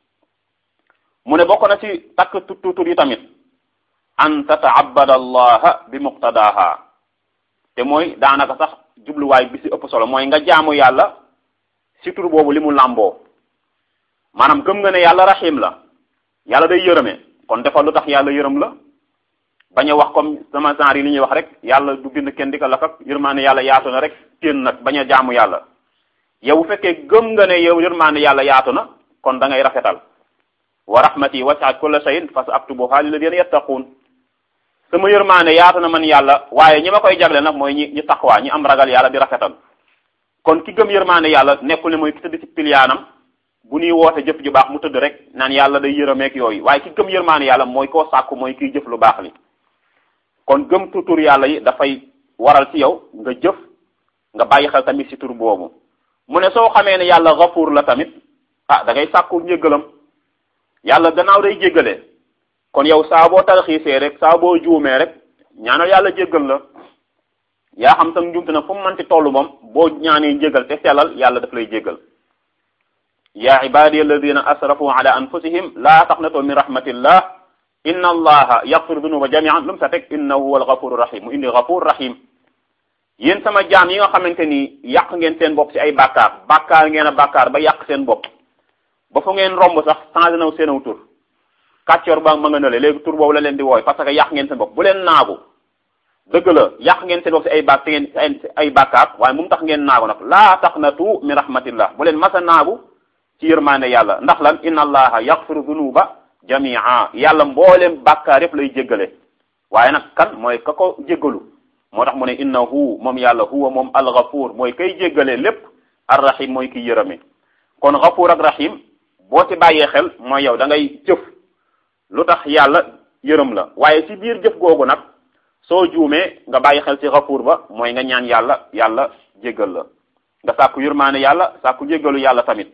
mu ne bokk na ci takk tur tur yi tamit an tataabada allaha bi muqtadaha te mooy daanaka sax jubluwaay bi ci ëpp solo mooy nga jaamu yàlla ci tur boobu li mu làmboo maanaam gëm nga ne yàlla rahim la yàlla day yërëme kon defal lu tax yàlla yërëm la bañ a wax comme sama genre yi li ñuy wax rek yàlla du bind kenn di ko lakak yërmaane yàlla yaatu na rek téen nag bañ a jaamu yàlla yow bu fekkee gëm nga ne yow yërmaane yàlla yaatu na kon da ngay rafetal wa rahmati wasi'at kulla shay'in fa sa'aktubuha lilladhina yattaqun sama yërmaane yaatu na man yàlla waaye ñi ma koy jagle nag mooy ñi ñi taqwa ñi am ragal yàlla di rafetal kon ki gëm yërmaane yàlla nekkul ne mooy ki tëdd ci piliyaanam bu ñuy woote jëf ju baax mu tëdd rek naan yàlla day yërëmeek yooyu waaye ki gëm yërmaane yàlla mooy koo sàkku mooy kiy jëf lu baax li kon gëm tur yàlla yi dafay waral ci yow nga jëf nga bàyyi xel tamit ci tur boobu mu ne soo xamee ne yàlla gafuur la tamit ah da ngay sàkku njéggalam yàlla gannaaw day jéggale kon yow saa boo tarxiisee rek saa boo juumee rek ñaanal yàlla jéggal la yaa xam sax njuumte nag fu mu mënti toll moom boo ñaanee njéggal te sellal yàlla daf lay jéggal yaa ibadiy alladina asrafu ala anfusihim laa taqnatu min rahmatillah inna allaha yaghfiru dunuba jami'an lu mu sa teg innahu huwa alghafuru rahim mu indi ghafur rahim yéen sama jaam yi nga xamante ni yàq ngeen seen bopp ci ay bàkkaar bàkkaar ngeen a bàkkaar ba yàq seen bopp ba fu ngeen romb sax changé naw seen aw tur kàccoor ba ma nga nële léegi tur boobu la leen di wooy parce que yàq ngeen seen bopp bu leen naagu dëgg la yàq ngeen seen bopp ci ay bàk ci ngeen ay bàkkaar waaye mu tax ngeen naagu nag laa taqnatu min rahmatillah bu leen masa naagu ci yërmaande yàlla ndax lan inna allaha yaghfiru dunuba jamia yàlla mbooleem bàkkaar yëpp lay jéggale waaye nag kan mooy ka ko jéggalu moo tax mu ne innahu moom yàlla huwa moom alghafur mooy kay jéggale lépp arrahim mooy kiy yërëme kon ghafur ak rahim boo ci bàyyee xel mooy yow da ngay jëf lu tax yàlla yërëm la waaye ci biir jëf googu nag soo juumee nga bàyyi xel ci ghafur ba mooy nga ñaan yàlla yàlla jéggal la nga sàkku yërmaane yàlla sàkku jéggalu yàlla tamit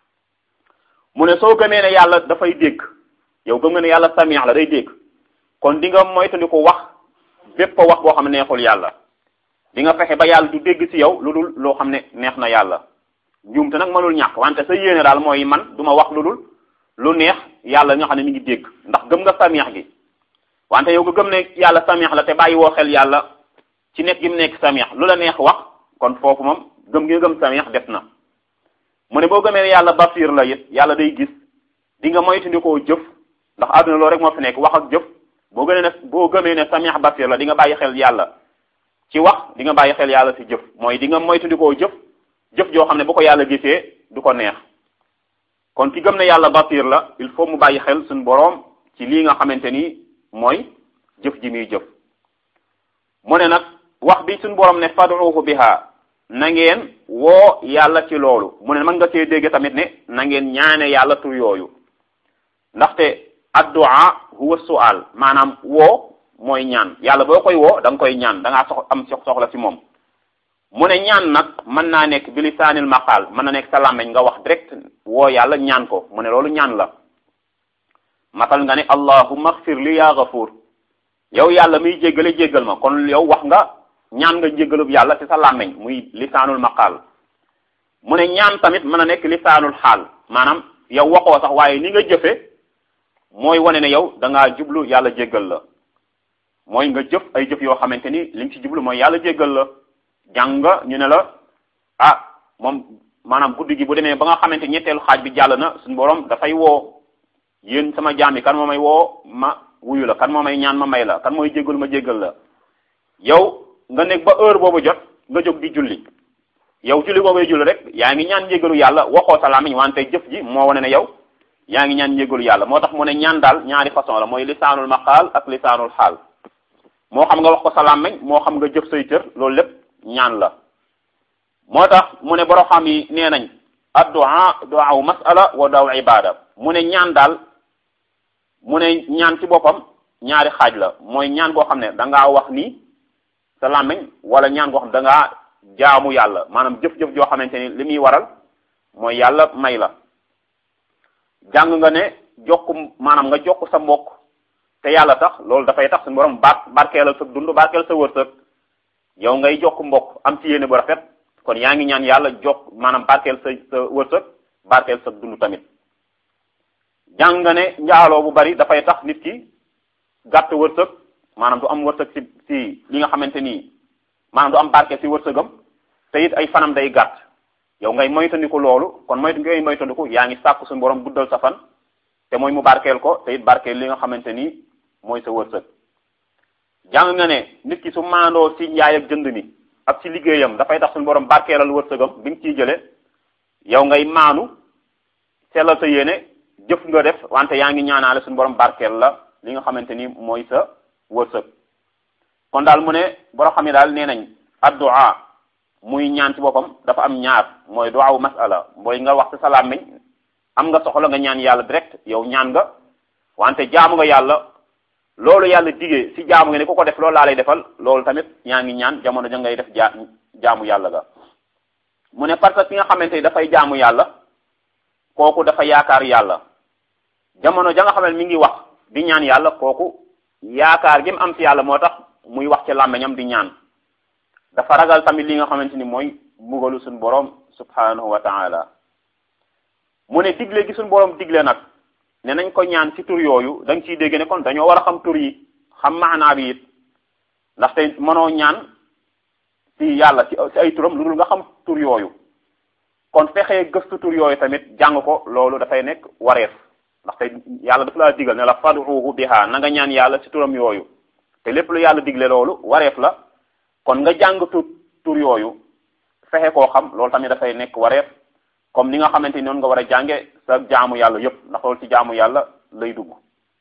mu ne soo gëmee ne yàlla dafay dégg yow gëm nga ne yàlla sami la day dégg kon di nga moytandiku wax bépp wax boo xam ne neexul yàlla di nga fexe ba yàlla du dégg ci yow lu dul loo xam ne neex na yàlla njuumte nag mënul ñàkk wante sa yéene daal mooy man du ma wax lu dul lu neex yàlla nga xam ne mi ngi dégg ndax gëm nga samiex gi wante yow nga gëm ne yàlla samiex la te bàyyi woo xel yàlla ci nekk gi mu nekk samiex lu la neex wax kon foofu moom gëm gi nga gëm samiex def na mu ne boo gëmee ne yàlla basir la it yàlla day gis di nga moytandikoo jëf ndax àdduna loolu rek moo fi nekk wax ak jëf boo gënee ne boo gëmee ne samiex basir la di nga bàyyi xel yàlla ci wax di nga bàyyi xel yàlla ci jëf mooy di nga moytandikoo jëf jëf joo xam ne bu ko yàlla gisee du ko neex kon ki gëm ne yàlla basir la il faut mu bàyyi xel suñu boroom ci lii nga xamante ni mooy jëf ji muy jëf mu ne nag wax bi suñu boroom ne fad'uhu biha na ngeen woo yàlla ci loolu mu ne mën nga see dégg tamit ne na ngeen ñaane yàlla tur yooyu ndaxte addu'a huwa su'al maanaam woo mooy ñaan yàlla boo koy woo da nga koy ñaan da ngaa sox am soxla ci moom mu ne ñaan nag mën naa nekk bi lisaanil maqaal mën na nekk sa làmmeñ nga wax direct woo yàlla ñaan ko mu ne loolu ñaan la matal nga ne allahumma ighfir li ya ghafur yow yàlla muy jéggale jéggal ma kon yow wax nga ñaan nga jéggalub yàlla ci sa làmmeñ muy lisaanul maqaal mu ne ñaan tamit mën na nekk lisaanul xaal maanaam yow waxoo sax waaye ni nga jëfe mooy wane ne yow da ngaa jublu yàlla jéggal la mooy nga jëf ay jëf yoo xamante ni li nga ci jublu mooy yàlla jéggal la jàng nga ñu ne la ah moom maanaam guddi gi bu demee ba nga xamante ñetteelu xaaj bi jàll na suñu borom dafay woo yéen sama jaam yi kan moo may woo ma wuyu la kan moo may ñaan ma may la kan mooy jéggal ma jéggal la yow nga nekk ba heure boobu jot nga jóg di julli yow julli boobay julli rek yaa ngi ñaan njéggalu yàlla waxoo sa làmmiñ wante jëf ji moo wane ne yow yaa ngi ñaan njéggalu yàlla moo tax mu ne ñaan daal ñaari façon la mooy lisaanul maqaal ak lisaanul xaal moo xam nga wax ko sa làmmiñ moo xam nga jëf say cër loolu lépp ñaan la moo tax mu ne boro xam yi nee nañ addu'a du'a mas'ala wa du'a ibada mu ne ñaan daal mu ne ñaan ci boppam ñaari xaaj la mooy ñaan goo xam ne da ngaa wax nii sa làmmiñ wala ñaan goo xam da ngaa jaamu yàlla maanaam jëf-jëf joo xamante ni li muy waral mooy yàlla may la jàng nga ne jokk maanaam nga jokk sa mbokk te yàlla tax loolu dafay tax suñu borom bar barkeelal sa dund barkeel sa wërsëg yow ngay jokk mbokk am ci yéene bu rafet kon yaa ngi ñaan yàlla jokk maanaam barkeel sa sa wërsëg barkeel sa dund tamit jàng nga ne njaaloo bu bari dafay tax nit ki gàtt wërsëg maanaam du am wërsëg ci ci li nga xamante ni maanaam du am barke ci wërsëgam te it ay fanam day gàtt yow ngay moytandiku loolu kon moytu ngay moytandiku yaa ngi sàkku suñu borom guddal sa fan te mooy mu barkeel ko te it barkeel li nga xamante ni mooy sa wërsëg jàng nga ne nit ki su maandoo ci njaay ak jënd mi ak ci liggéeyam dafay tax suñu borom barkeelal wërsëgam bi nga ciy jële yow ngay maanu sellal sa yéene jëf nga def wante yaa ngi ñaanaale suñu borom barkeel la li nga xamante ni mooy sa wërsëg kon daal mu ne borom xam ne daal nee nañ addu'a muy ñaan ci boppam dafa am ñaar mooy du'a masala mooy nga wax sa làmmiñ am nga soxla nga ñaan yàlla direct yow ñaan nga wante jaamu nga yàlla loolu yàlla digee si jaamu nga ne ku ko def loolu laa lay defal loolu tamit yaa ngi ñaan jamono ja ngay def jaa jaamu yàlla ga mu ne parce que ki nga xamante ni dafay jaamu yàlla kooku dafa yaakaar yàlla jamono ja nga xam ne mi ngi wax di ñaan yàlla kooku yaakaar gi mu am ci yàlla moo tax muy wax ci làmmiñam di ñaan dafa ragal tamit li nga xamante ni mooy mbugalu suñu borom subhanahu wa taala mu ne digle gi suñu borom digle nag ne nañ ko ñaan ci tur yooyu da nga ciy dégg ne kon dañoo war a xam tur yi xam maanaa bi it ndaxte mënoo ñaan ci yàlla ci ci ay turam lu dul nga xam tur yooyu kon fexee gëstu tur yooyu tamit jàng ko loolu dafay nekk wareef ndaxte yàlla dafa laa digal ne la fad'uhu biha na nga ñaan yàlla ci turam yooyu te lépp lu yàlla digle loolu wareef la kon nga jàng tur tur yooyu fexe koo xam loolu tamit dafay nekk wareef comme ni nga xamante ni noonu nga war a jànge sa jaamu yàlla yépp ndax loolu ci jaamu yàlla lay dugg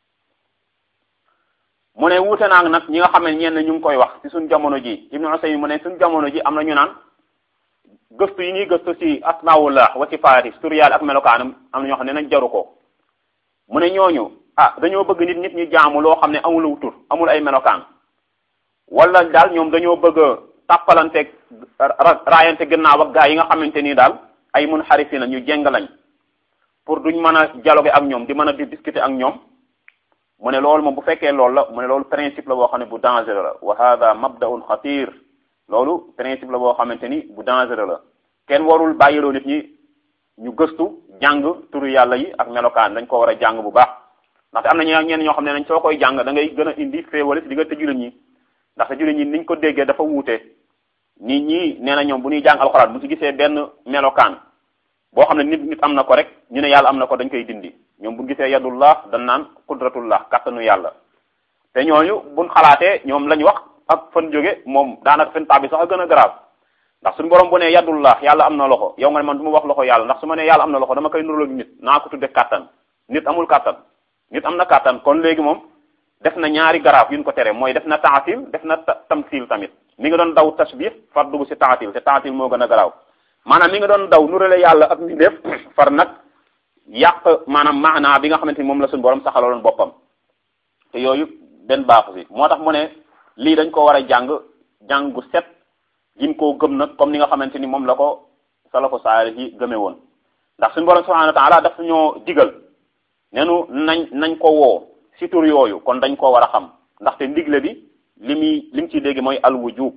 mu ne wuute naa nag ñi nga xam ne ñenn ñu ngi koy wax ci suñ jamono ji Ibnu Usaymin mu ne suñ jamono ji am na ñu naan gëstu yi ñuy gëstu ci asmaullah wa sifaati tur yàlla ak melokaanam am na ñoo xam ne nañ jaru ko mu ne ñooñu ah dañoo bëgg nit nit ñi jaamu loo xam ne amul tur amul ay melokaan wala daal ñoom dañoo bëgg a tàppalanteeg raayante gannaaw ak gaa yi nga xamante ni daal ay mun xarifi na ñu jeng lañ pour duñ mën a dialoguer ak ñoom di mën a di discuter ak ñoom mu ne loolu moom bu fekkee loolu la mu ne loolu principe la boo xam ne bu dangereux la wa hada mabdaun xatir loolu principe la boo xamante ni bu dangereux la kenn warul bàyyiloo nit ñi ñu gëstu jàng turu yàlla yi ak melokaan dañ ko war a jàng bu baax ndaxte am na ñi ñenn ñoo xam ne nañ soo koy jàng da ngay gën a indi féewale si diggante jullit ñi ndaxte jullit ñi niñ ko déggee dafa wuute nit ñi nee na ñoom bu ñuy jàng alxuraan bu si gisee benn melokaan boo xam ne nit nit am na ko rek ñu ne yàlla am na ko dañ koy dindi ñoom bu gisee yadullah dañ naan qudratullah kattanu yàlla te ñooñu buñ xalaatee ñoom lañ wax ak fan jóge moom daanaka fen bi sax a gën a grave ndax suñu borom bu ne yadullah yàlla am na loxo yow nga ne man du ma wax loxo yàlla ndax su ma ne yàlla am na loxo dama koy nuróog nit naa ko tudde kattan nit amul kattan nit am na kattan kon léegi moom def na ñaari garaaf yuñ ko tere mooy def na taatil def na tamsil tamit mi nga doon daw tasbih far dugg si taatil te taatil moo gën a garaaw maanaam mi nga doon daw nurale yàlla ak mbindeef far nag yàq maanaam maanaa bi nga xamante ni moom la suñu borom saxaloon boppam te yooyu benn baaxu si moo tax mu ne lii dañ ko war a jàng jàng gu set gin koo gëm nag comme ni nga xamante ni moom la ko salafu saalih yi gëme woon ndax suñu borom subhanahu wa taala daf ñoo digal nenu nañ nañ ko woo si tur yooyu kon dañ koo war a xam ndaxte ndigle bi li muy li mu ciy dégg mooy al wujub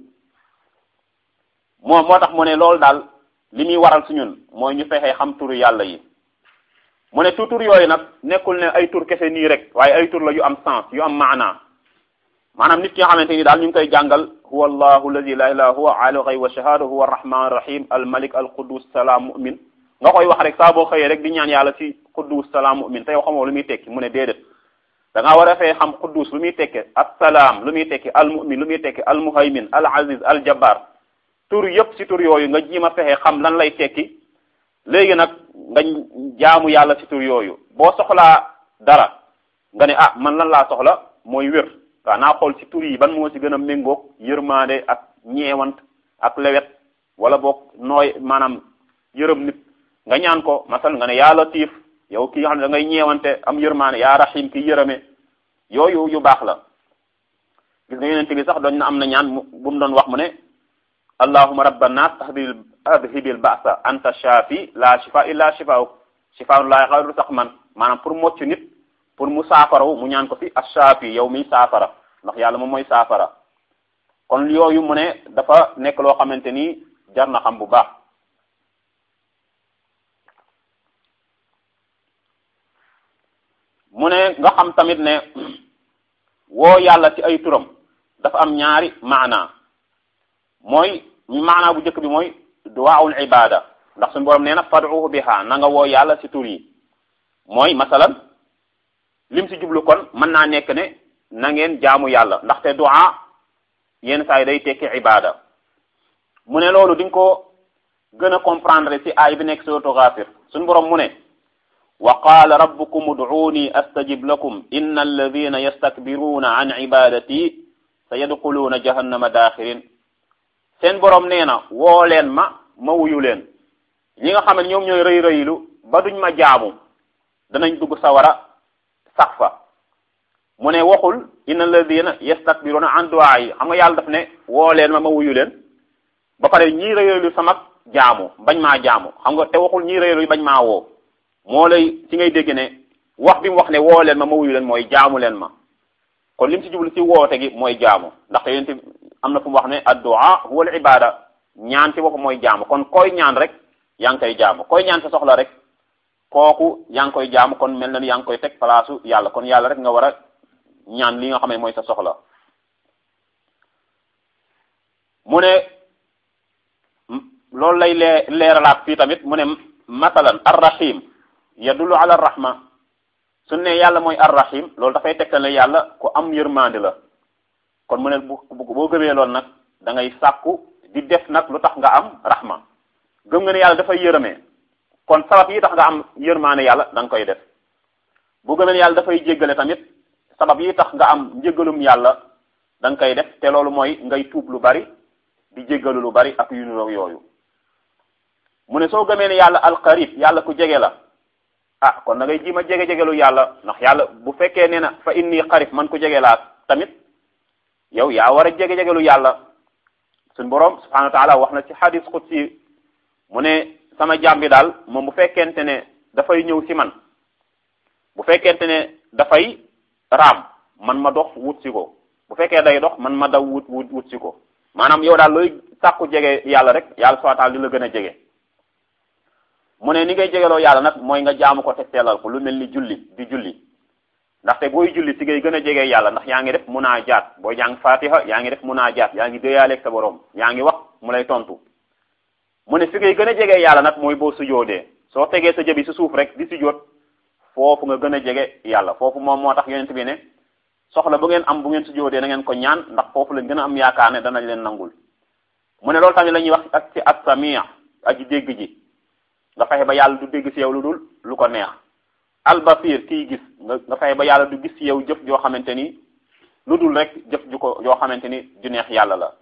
moo moo tax mu ne loolu daal li muy waral su ñun mooy ñu fexee xam turu yàlla yi mu ne tu tur yooyu nag nekkul ne ay tur kese nii rek waaye ay tur la yu am sens yu am maana maanaam nit ki nga xamante ni daal ñu ngi koy jàngal huwa allahu alladi la ilaha huwa aalimu ghaybi wa shahada huwa arrahman arrahim al malik al qudus salaam mu'min nga koy wax rek saa boo xëyee rek di ñaan yàlla ci qudus salaam mu'min te yow xamoo lu muy tekki mu ne déedéet da ngaa war a fee xam qudus lu muy tekke assalaam lu muy tekki al mu'min lu muy tekki al muhaymin al aziz al jabbar tur yëpp ci tur yooyu nga jiima fexe xam lan lay tekki léegi nag nga jaamu yàlla ci tur yooyu boo soxlaa dara nga ne ah man lan laa soxla mooy wér waaw naa xool ci tur yi ban moo ci gën a méngoog yërmaande ak ñeewant ak lewet wala boog nooy maanaam yërëm nit nga ñaan ko masal nga ne yaa latif yow ki nga xam ne da ngay ñeewante am yërmaande yaa rahim ki yërëme yooyu yu baax la gis nga yonent bi sax doon na am na ñaan bu mu doon wax mu ne allahuma rabba nas adhibil adhibil ba'sa anta shafi la shifa illa shifauk shifaun la yaghadiru saqman maanaam pour mocc nit pour mu saafaraw mu ñaan ko fi ash-shafi yow mi saafara ndax yàlla moom mooy saafara kon yooyu mu ne dafa nekk loo xamante ni jar na xam bu baax mu ne nga xam tamit ne woo yàlla ci ay turam dafa am ñaari maana mooy maana bu njëkk bi mooy duwaawul ibada ndax suñu borom nee na fad'uhu biha na nga woo yàlla ci tur yi mooy masalan lim ci jublu kon mën naa nekk ne na ngeen jaamu yàlla ndaxte du'a yenn saa yi day tekki ibada mu ne loolu di nga ko gën a comprendre ci aay bi nekk suratu Ghafir suñu borom mu ne wa qaala rabbukum ud'uuni astajib lakum inna alladina yastakbiruuna an ibadati sa yadxuluuna jahannama daaxirin seen borom nee na woo leen ma ma wuyu leen ñi nga xam ne ñoom ñooy rëy rëylu ba duñ ma jaamu danañ dugg sawara sax fa mu ne waxul inna alladina yastakbiruuna an du'a yi xam nga yàlla daf ne woo leen ma ma wuyu leen ba pare ñii rëy rëylu sama jaamu bañ maa jaamu xam nga te waxul ñii rëy rëylu bañ maa woo moo lay ci ngay dégg ne wax bi mu wax ne woo leen ma ma wuyu leen mooy jaamu leen ma kon lim ci jublu ci woote gi mooy jaamu ndaxte yéen am na fu mu wax ne addu'a huwa al ibada ñaan ci boppam mooy jaamu kon koy ñaan rek yaa ngi koy jaamu koy ñaan sa soxla rek kooku yaa ngi koy jaamu kon mel na ni yaa ngi koy teg palaasu yàlla kon yàlla rek nga war a ñaan li nga xam ne mooy sa soxla mu ne loolu lay lee leeralaat fii tamit mu ne masalan arrahim yadullu ala rahma su ne yàlla mooy arrahim loolu dafay tegtal ne yàlla ku am yërmande la kon mu ne bu boo gëmee loolu nag da ngay sàkku di def nag lu tax nga am rahma gëm nga ne yàlla dafay yërëmee kon sabab yi tax nga am yërmande yàlla da nga koy def bu gëmee ne yàlla dafay jéggale tamit sabab yi tax nga am njéggalum yàlla da nga koy def te loolu mooy ngay tuub lu bari di jéggalu lu bari ak yu niroog yooyu mu ne soo gëmee ne yàlla alqarib yàlla ku jege la ah kon da ngay ji ma jege-jegelu yàlla ndax yàlla bu fekkee nee na fa inni qarib man ku jege laa tamit yow yaa war a jege-jegelu yàlla suñ boroom subhanahu wa taala wax na ci hadis qudsi mu ne sama jaam bi daal moom bu fekkente ne dafay ñëw si man bu fekkente ne dafay raam man ma dox wut si ko bu fekkee day dox man ma daw wut wut wut si ko maanaam yow daal looy sàkku jege yàlla rek yàlla subhanahu wa taala di la gën a jege mu ne ni ngay jegeloo yàlla nag mooy nga jaamu ko te sellal ko lu mel ni julli di julli ndaxte booy julli si ngay gën a jege yàlla ndax yaa ngi def munaajaat booy jàng fatiha yaa ngi def munaajaat yaa ngi déyaaleeg sa borom yaa ngi wax mu lay tontu mu ne si ngay gën a jege yàlla nag mooy boo sujoodee soo tegee sa jëbi si suuf rek di sujoot foofu nga gën a jege yàlla foofu moom moo tax yonent bi ne soxla bu ngeen am bu ngeen sujoodee na ngeen ko ñaan ndax foofu lañ gën a am yaakaar ne danañ leen nangul mu ne loolu tamit la ñuy wax ak ci as-sami' aji dégg ji nga fexe ba yàlla du dégg ci yow lu dul lu ko neex albasir kiy gis nga nga fexe ba yàlla du gis ci yow jëf joo xamante ni lu dul rek jëf ju ko yoo xamante ni ju neex yàlla la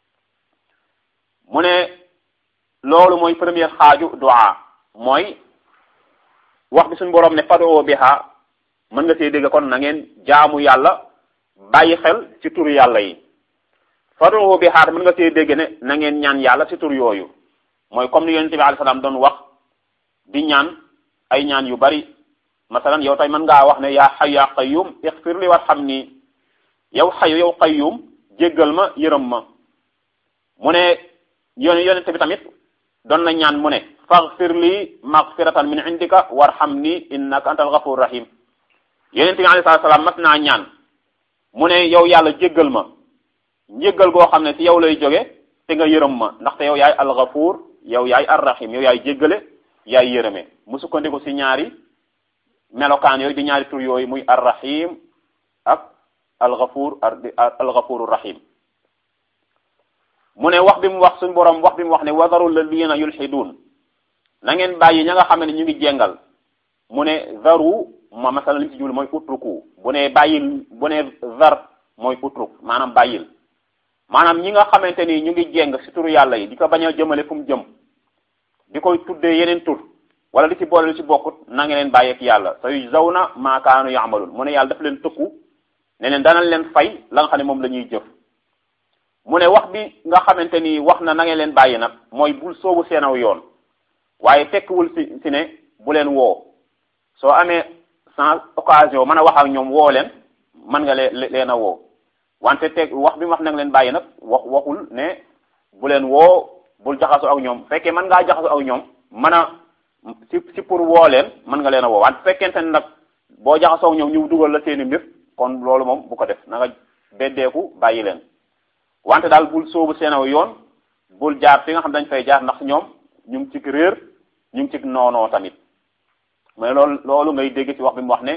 mu ne loolu mooy première xaaju du'a mooy wax bi suñu boroom ne fadoo biha mën nga see dégg kon na ngeen jaamu yàlla bàyyi xel ci turu yàlla yi fadoo biha mën nga see dégg ne na ngeen ñaan yàlla ci tur yooyu mooy comme ni yonente bi alayhi salaam doon wax di ñaan ay ñaan yu bari masalan yow tay mën ngaa wax ne yaa xayu yaa qayyum ixfir li warhamni yow xayu yow qayyum jéggal ma yërëm ma mu ne yon yonente bi tamit doon na ñaan mu ne faghfir li maghfiratan min indika warhamni innaka antal ghafur rahim yonente bi alayhi salaam mas naa ñaan mu ne yow yàlla jéggal ma njéggal goo xam ne ci yow lay jóge te nga yërëm ma ndaxte yow yaay al ghafur yow yaay ar-rahim yow yaay jéggale yaay yërëme mu sukkandiku ci ñaari melokaan yooyu di ñaari tur yooyu muy ar-rahim ak al-ghafur al-ghafur rahim mu ne wax bi mu wax suñu borom wax bi mu wax ne wadaru alladina yulhidun na ngeen bàyyi ña nga xam ne ñu ngi jéngal mu ne zaru ma masala li ci jublu mooy utruku bu ne bàyyil bu ne zar mooy utruk maanaam bàyyil maanaam ñi nga xamante ni ñu ngi jéng ci turu yàlla yi di ko bañ a jëmale fu mu jëm di koy tuddee yeneen tur wala di ci boole lu ci bokkut na nga leen bàyyeek yàlla sa yu zaw na maakaanu yamalul mu ne yàlla daf leen tëkku ne leen danañ leen fay la nga xam ne moom la ñuy jëf mu ne wax bi nga xamante ni wax na na ngeen leen bàyyi nag mooy bul soobu seenaw yoon waaye tekkiwul si si ne bu leen woo soo amee sans occasion mën a wax ak ñoom woo leen mën nga lee leen a woo wante teg wax bi mu wax na nga leen bàyyi nag wax waxul ne bu leen woo bul jaxasoo ak ñoom fekkee mën ngaa jaxasoo ak ñoom mën a si si pour woo leen mën nga leen a woo wante fekkente ne nag boo jaxasoo ak ñoom ñu dugal la seeni mbir kon loolu moom bu ko def na nga beddeeku bàyyi leen wante daal bul soobu seenaw yoon bul jaar fi nga xam dañ fay jaar ndax ñoom ñu ngi ci réer ñu ngi ci noonoo tamit mais loolu loolu ngay dégg ci wax bi mu wax ne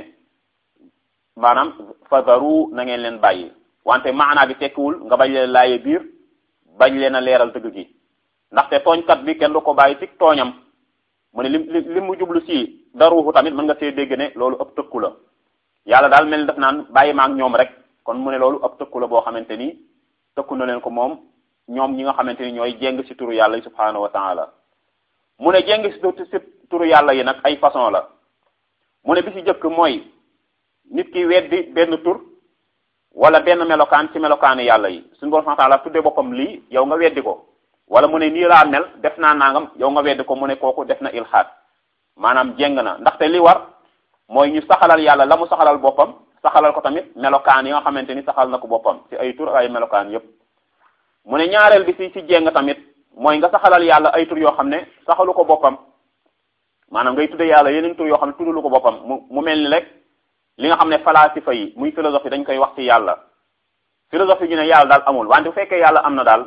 maanaam fadaru na ngeen leen bàyyi wante maanaa bi tekkiwul nga bañ leen laaye biir bañ leen a leeral dëgg gi ndaxte tooñkat bi kenn du ko bàyyi ci tooñam mu ne li li mu jublu si daruuxu tamit mën nga see dégg ne loolu ëpp tëkku la yàlla daal mel ni daf naan bàyyi ma ak ñoom rek kon mu ne loolu ëpp tëkku la boo xamante ni tëkku na leen ko moom ñoom ñi nga xamante ni ñooy jéng si turu yàlla yi subhaanahu wa taala mu ne jéng si turu yàlla yi nag ay façon la mu ne bi si jëkk mooy nit ki weddi benn tur wala benn melokaan ci melokaanu yàlla yi suñu borom subhaanahu wa taala tudde boppam lii yow nga weddi ko wala mu ne nii laa mel def naa nangam yow nga weddi ko mu ne kooku def na ilhaad maanaam jéng na ndaxte li war mooy ñu saxalal yàlla la mu saxalal boppam saxalal ko tamit melokaan yi nga xamante ni saxal na ko boppam ci ay tur ay melokaan yépp mu ne ñaareel bi ci ci jéng tamit mooy nga saxalal yàlla ay tur yoo xam ne saxalu ko boppam maanaam ngay tudde yàlla yeneen tur yoo xam ne tuddalu ko boppam mu mu mel ni rek li nga xam ne falasifa yi muy philosophie dañ koy wax ci yàlla philosophie ñu ne yàlla daal amul wante bu fekkee yàlla am na daal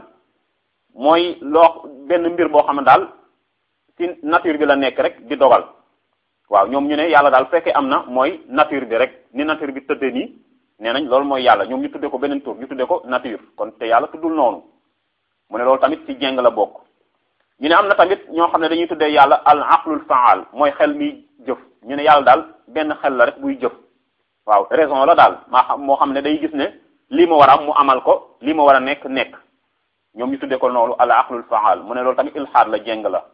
mooy loo benn mbir boo xam ne daal ci nature bi la nekk rek di dogal waaw ñoom ñu ne yàlla daal bu fekkee am na mooy nature bi rek ni nature bi tëddee nii nee nañ loolu mooy yàlla ñoom ñu tudde ko beneen tur ñu tudde ko nature kon te yàlla tuddul noonu mu ne loolu tamit ci jeng la bokk ñu ne am na tamit ñoo xam ne dañuy tuddee yàlla al aqlul faal mooy xel mi jëf ñu ne yàlla daal benn xel la rek buy jëf waaw raison la daal maa xam moo xam ne day gis ne lii ma war a am mu amal ko lii ma war a nekk nekk ñoom ñu tuddee ko noonu al aqlul faal mu ne loolu tamit ilhaad la jeng la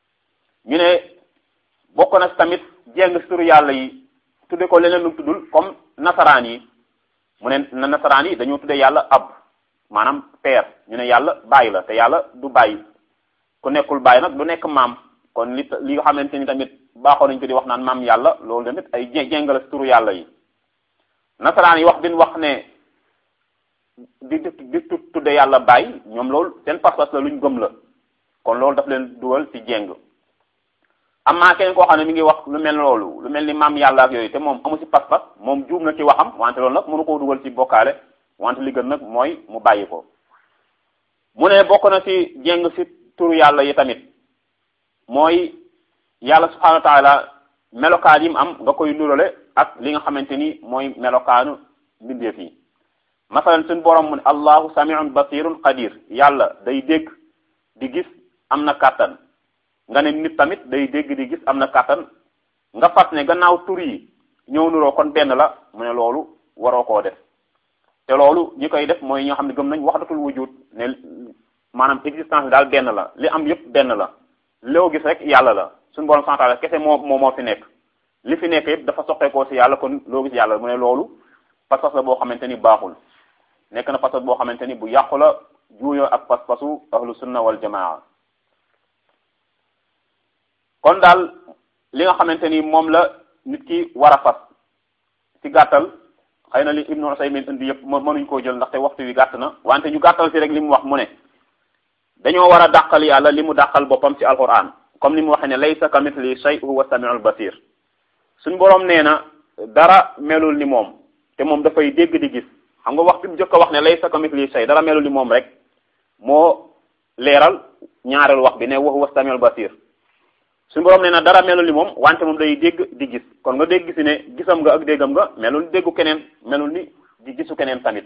ñu ne bokk na tamit jeng suru yàlla yi tudde ko leneen lu tuddul comme nasaraan yi mu ne na nasaraan yi dañoo tudde yàlla ab maanaam père ñu ne yàlla bàyyi la te yàlla du bàyyi ku nekkul bàyyi nag du nekk maam kon li li nga xamante ni tamit baaxoo nañ ko di wax naan maam yàlla loolu tamit ay jeng la turu yàlla yi nasaraan yi wax bin wax ne di di tudde yàlla bàyyi ñoom loolu seen pas-pas la luñ gëm la kon loolu daf leen dugal ci jeng amaa keneen koo xam ne mi ngi wax lu mel loolu lu mel ni maam yàlla ak yooyu te moom amu ci pas-pas moom juum na ci waxam wante loolu nag mënu koo dugal ci bokkaale wante li gën nag mooy mu bàyyi ko mu ne bokk na ci jéng ci turu yàlla yi tamit mooy yàlla subhanahu wa taala melokaan yi mu am nga koy nurale ak li nga xamante ni mooy melokaanu mbindeef yi masalan suñu borom mu ne allahu samiun basirun qadir yàlla day dégg di gis am na kàttan nga ne nit tamit day dégg di gis am na kàttan nga fas ne gannaaw tur yi ñëw nuroo kon benn la mu ne loolu waroo koo def te loolu ñi koy def mooy ñoo xam ne gëm nañ waxdatul wujud ne maanaam existence bi daal benn la li am yépp benn la loo gis rek yàlla la suñu borom santaala kese moo moo moo fi nekk li fi nekk yépp dafa soqeekoo ci yàlla kon loo gis yàlla mu ne loolu pas-pas la boo xamante ni baaxul nekk na pas-pas boo xamante ni bu yàqu la juuyoo ak pas-pasu ahlu sunna wal jamaa kon daal li nga xamante ni moom la nit ki war a fas ci gàttal xëy na li Ibnu Usaymin indi yëpp mënuñ koo jël ndaxte waxtu wi gàtt na wante ñu gàttal ci rek li mu wax mu ne dañoo war a dàqal yàlla li mu dàqal boppam ci alquran comme ni mu waxee ne laysa kamithli shay huwa samiul basir suñ boroom nee na dara melul ni moom te moom dafay dégg di gis xam nga wax bi mu jëkk a wax ne laysa kamithli shay dara melul ni moom rek moo leeral ñaareel wax bi ne wa huwa samiul basir suñu borom nee na dara melul ni moom wante moom day dégg di gis kon nga dégg si ne gisam nga ak déggam nga melul ni déggu keneen melul ni di gisu keneen tamit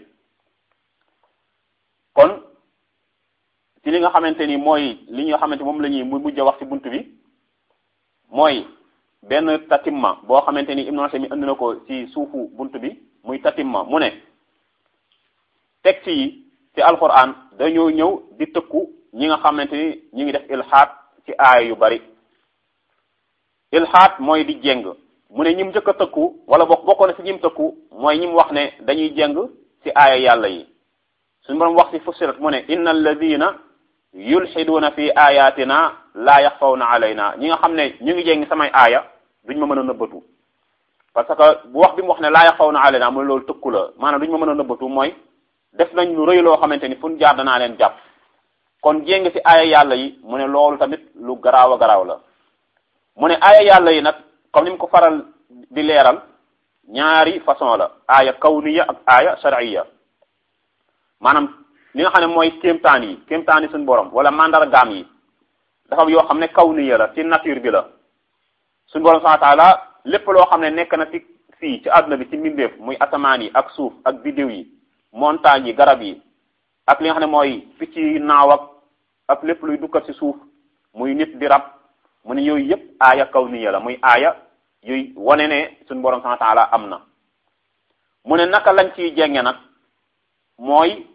kon ci li nga xamante ni mooy li nga xamante moom la ñuy mu mujj a wax ci bunt bi mooy benn tatimma boo xamante ni Ibnu Usaymin indi na ko ci suufu bunt bi muy tatimma mu ne texte yi ci alquran dañoo ñëw di tëkku ñi nga xamante ni ñu ngi def ilhaad ci aaya yu bari ilhaad mooy di jéng mu ne ñim njëkk a tëkku wala bokk bokkoon na si ñim tëkku mooy ñim wax ne dañuy jeng ci aaya yàlla yi suñu borom wax ci fussilat mu ne inna alladina yulxiduuna fi ayatina laa yaxfawna alayna ñi nga xam ne ñu ngi jéngi samay aaya duñ ma mën a nëbbatu parce que bu wax bi mu wax ne laa yaxfawna alayna mooy loolu tëkku la maanaam duñ ma mën a nëbbatu mooy def nañ lu rëy loo xamante ni fu ñu jaar danaa leen jàpp kon jéng ci aaya yàlla yi mu ne loolu tamit lu garaaw a garaaw la mu ne aaya yàlla yi nag comme ni mu ko faral di leeral ñaari façon la aaya kawniya ak aaya shar'iyya maanaam li nga xam ne mooy kéemtaan yi kéemtaan yi suñu borom wala mandargaam yi dafa yoo xam ne kawniya la ci nature bi la suñu borom subhanahu wa ta'ala lépp loo xam ne nekk na ci fii ci àdduna bi ci mbindeef muy asamaan yi ak suuf ak biddiw yi montagne yi garab yi ak li nga xam ne mooy picc yi naaw ak ak lépp luy dukkat ci suuf muy nit di rab mu ne yooyu yëpp aaya kawniya la muy aaya yuy wane ne suñu borom subhanahu wa ta'ala am na mu ne naka lañ ciy jenge nag mooy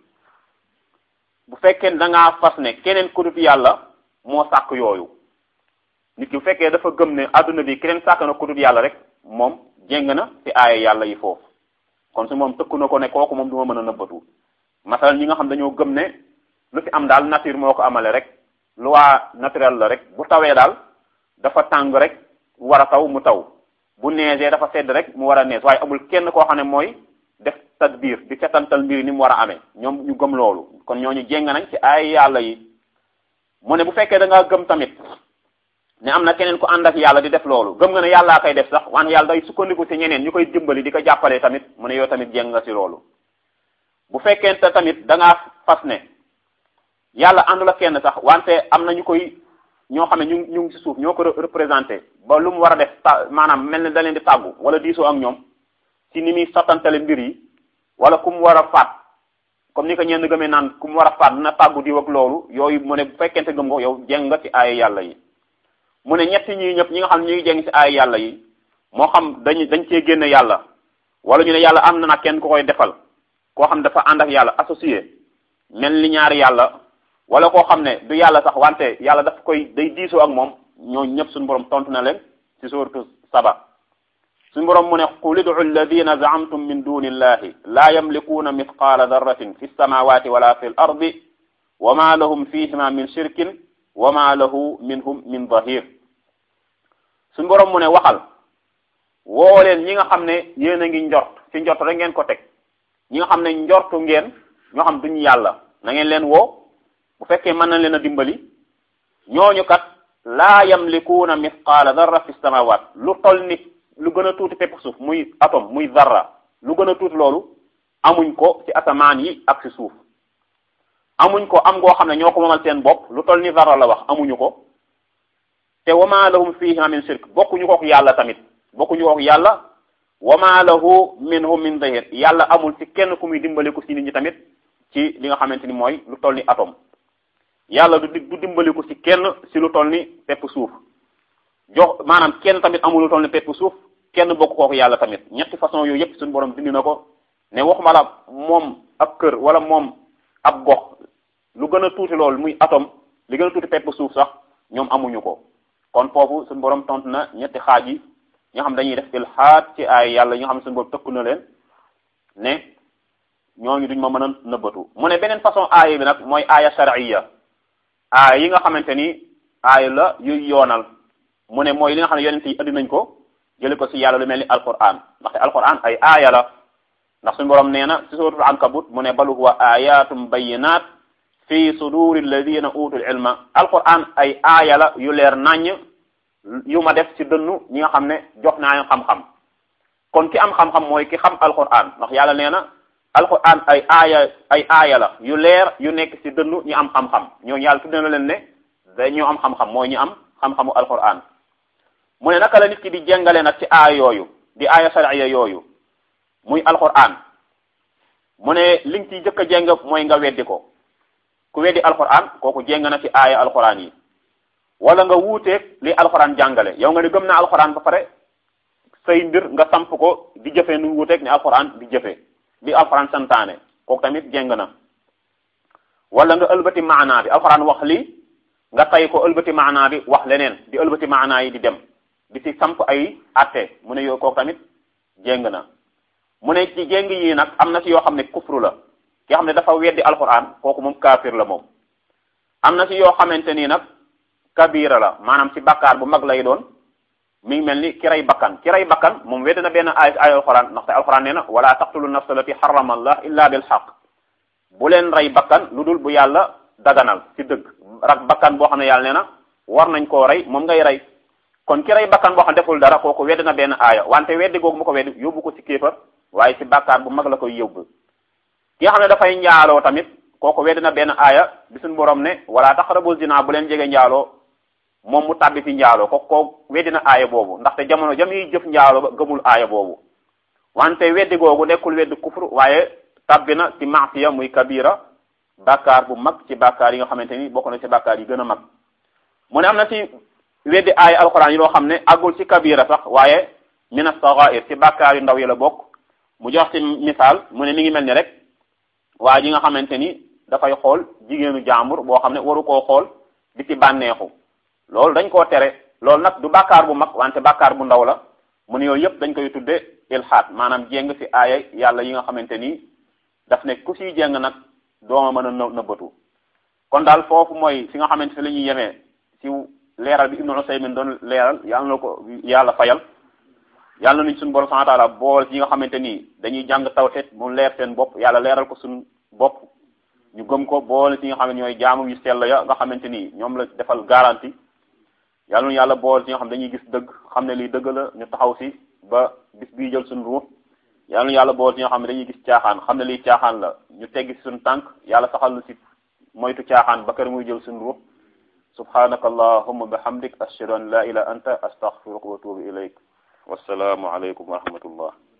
bu fekkee da ngaa fas ne keneen ku dul yàlla moo sàkk yooyu nit ki bu fekkee dafa gëm ne adduna bi keneen sàkk na ku dul yàlla rek moom jéng na ci aaya yàlla yi foofu kon su moom tëkku na ko ne kooku moom du ma mën a nëbbatu masalan ñi nga xam dañoo gëm ne lu fi am daal nature moo ko amale rek loi naturelle la rek bu tawee daal dafa tàng rek war a taw mu taw bu neegee dafa sedd rek mu war a nees waaye amul kenn koo xam ne mooy def tadbir di setantal mbir ni mu war a amee ñoom ñu gëm loolu kon ñooñu jéng nañ ci ay yàlla yi mu ne bu fekkee da ngaa gëm tamit ne am na keneen ku ànd ak yàlla di def loolu gëm nga ne yàllaa koy def sax wante yàlla day sukkandiku ci ñeneen ñu koy dimbali di ko jàppalee tamit mu ne yow tamit jéng nga ci loolu bu fekkente tamit da ngaa fas ne yàlla àndul ak kenn sax wante am na ñu koy ñoo xam ne ñu ñu ngi ci suuf ñoo ko représenté ba lu mu war a def ta maanaam mel ne da leen di tàggu wala diisoo ak ñoom ci ni muy sottantale mbir yi wala ku mu war a faat comme ni ko ñenn gëmee naan ku mu war a faat dina tàggu diw ak loolu yooyu mu ne bu fekkente gëm ko yow jeng nga ci aaya yàlla yi mu ne ñetti ñii ñëpp ñi nga xam ne ñu ngi jeng ci aaya yàlla yi moo xam dañ dañ cee génne yàlla wala ñu ne yàlla am na nag kenn ku koy defal koo xam dafa ànd ak yàlla associé mel ni ñaari yàlla wala koo xam ne du yàlla sax wante yàlla daf koy day diisoo ak moom ñooñu ñëpp suñu borom tontu na leen ci suuratu saba suñu borom mu ne qul id'u alladina zaamtum min duni illahi la yamlikuuna mithqaala darratin fi samawati wala fi l ardi wa ma lahum fihima min shirkin wa ma lahu minhum min zahir suñu borom mu ne waxal woo leen ñi nga xam ne yéen a ngi njort ci njort rek ngeen ko teg ñi nga xam ne njortu ngeen ñoo xam duñu yàlla na ngeen leen woo bu fekkee mën nañ leen a dimbali ñooñu kat laa yamlikuuna mithqaala darra fi samawat lu tol ni lu gën a tuuti pepp suuf muy atome muy zarra lu gën a tuuti loolu amuñ ko ci asamaan yi ak ci suuf amuñ ko am ngoo xam ne ñoo ko moomal seen bopp lu tol ni zarra la wax amuñu ko te wama lahum fiha min shirk bokkuñu kook yàlla tamit bokkuñu kook yàlla wama lahu minhum min zahir yàlla amul ci kenn ku muy dimbaliku ci nit ñi tamit ci li nga xamante ni mooy lu toll ni atome yàlla du du dimbaliku ci kenn ci lu toll ni pepp suuf jox maanaam kenn tamit amul lu toll ni pepp suuf kenn bokk kooku yàlla tamit ñetti façon yooyu yëpp suñu borom dindi na ko ne waxuma la moom ab kër wala moom ab gox lu gën a tuuti loolu muy atome li gën a tuuti pepp suuf sax ñoom amuñu ko kon foofu suñu borom tontu na ñetti xaaj yi ñoo xam dañuy def ilhaad ci ay yàlla yi nga xam ne suñu borom tëkku na leen ne ñooñu duñ ma mën a nëbbatu mu ne beneen façon aaya bi nag mooy aaya shar'iyya aaya yi nga xamante ni aaya la yuy yoonal mu ne mooy li nga xam ne yonent yi andi nañ ko jële ko ci yàlla lu mel ni alquran ndaxte alquran ay aaya la ndax suñu borom nee na ci suratul ankabut mu ne bal huwa ayatum bayinat fi suduri alladina utul ilma alquran ay aaya la yu leer naññ yu ma def ci dënnu ñi nga xam ne jox naa xam-xam kon ki am xam-xam mooy ki xam alquran ndax yàlla nee na alquran ay aaya ay aaya la yu leer yu nekk ci dënnu ñi am xam-xam ñooñu yàlla tuddee na leen ne dañoo am xam-xam mooy ñu am xam-xamu alquran mu ne naka la nit ki di jàngale nag ci aaya yooyu di aaya shar'iyya yooyu muy alquran mu ne li nga ciy jëkk a jàng mooy nga weddi ko ku weddi alquran kooku jéng na ci aaya alquran yi wala nga wuuteeg li alquran jàngale yow nga ne gëm na alquran ba pare say mbir nga samp ko di jëfee nu wuuteeg ni alquran di jëfee li alquran santaane kooku tamit jéng na wala nga ëlbati maanaa bi alquran wax lii nga tay ko ëlbati maanaa bi wax leneen di ëlbati maanaa yi di dem di ci samp ay atte mu ne yow kooku tamit jéng na mu ne ci jéng yii nag am na ci yoo xam ne kufru la ki xam ne dafa weddi alquran kooku moom kaafir la moom am na ci yoo xamante nii nag kabira la maanaam ci bakkaar bu mag lay doon mi ngi mel ni ki rey bakkan ki rey bakkan moom weddi na benn ay ay alquran ndaxte alquran nee na wala taqtulu nafsa allati harrama allah illa bil haqq bu leen rey bakkan lu dul bu yàlla daganal ci dëgg rak bakkan boo xam ne yàlla nee na war nañ koo rey moom ngay rey kon ki rey bakkan boo xam deful dara kooku weddi na benn aaya wante weddi googu mu ko weddi yóbbu ko ci kéefar waaye ci bàkkaar bu mag la koy yóbbu ki nga xam ne dafay njaaloo tamit kooku weddi na benn aaya bi suñu borom ne wala taqrabu zina bu leen jege njaaloo moom mu tàbbi ci njaaloo kooku koo weddi na aaya boobu ndaxte jamono jam yi jëf njaaloo ba gëmul aaya boobu wante weddi googu nekkul weddi kufru waaye tàbbi na ci maasiya muy kabira bàkkaar bu mag ci bàkkaar yi nga xamante ni bokk na ci bàkkaar yi gën a mag mu ne am na ci weddi aaya alxuraan yi loo xam ne àggul ci kabira sax waaye min as-saghair ci bàkkaar yu ndaw yi la bokk mu jox ci misaal mu ne mi ngi mel ni rek waa ji nga xamante ni dafay xool jigéenu jàmbur boo xam ne waru koo xool di ci bànneexu loolu dañ koo tere loolu nag du bàkkaar bu mag wante bàkkaar bu ndaw la mu ne yooyu yëpp dañ koy tudde ilhaad maanaam jéng ci aaya yàlla yi nga xamante ni daf ne ku siy jéng nag dooma mën a në nëbbatu kon daal foofu mooy fi nga xamante fi la ñuy yemee ci leeral bi Ibnu Usaymin doon leeral yàlla na ko yàlla fayal yàlla nañ suñu borom subhanahu wa ta'ala bool ci nga xamante ni dañuy jàng tawhid mu leer seen bopp yàlla leeral ko suñu bopp ñu gëm ko boole ci nga xam ne ñooy jaamu yu sell ya nga xamante ni ñoom la defal garantie yàlla nu yàlla bool ci nga xam dañuy gis dëgg xam ne lii dëgg la ñu taxaw si ba bis bii jël suñu ruux yàlla nu yàlla bool ci nga xam ne dañuy gis caaxaan xam ne lii caaxaan la ñu teggi si suñu tànk yàlla saxal nu si moytu caaxaan ba kër muy jël suñu ruux subhanaka allahumma bihamdik ashhadu an la ilaha anta astaghfiruka wa atubu ilayk wassalaamu aleykum wa rahmatullah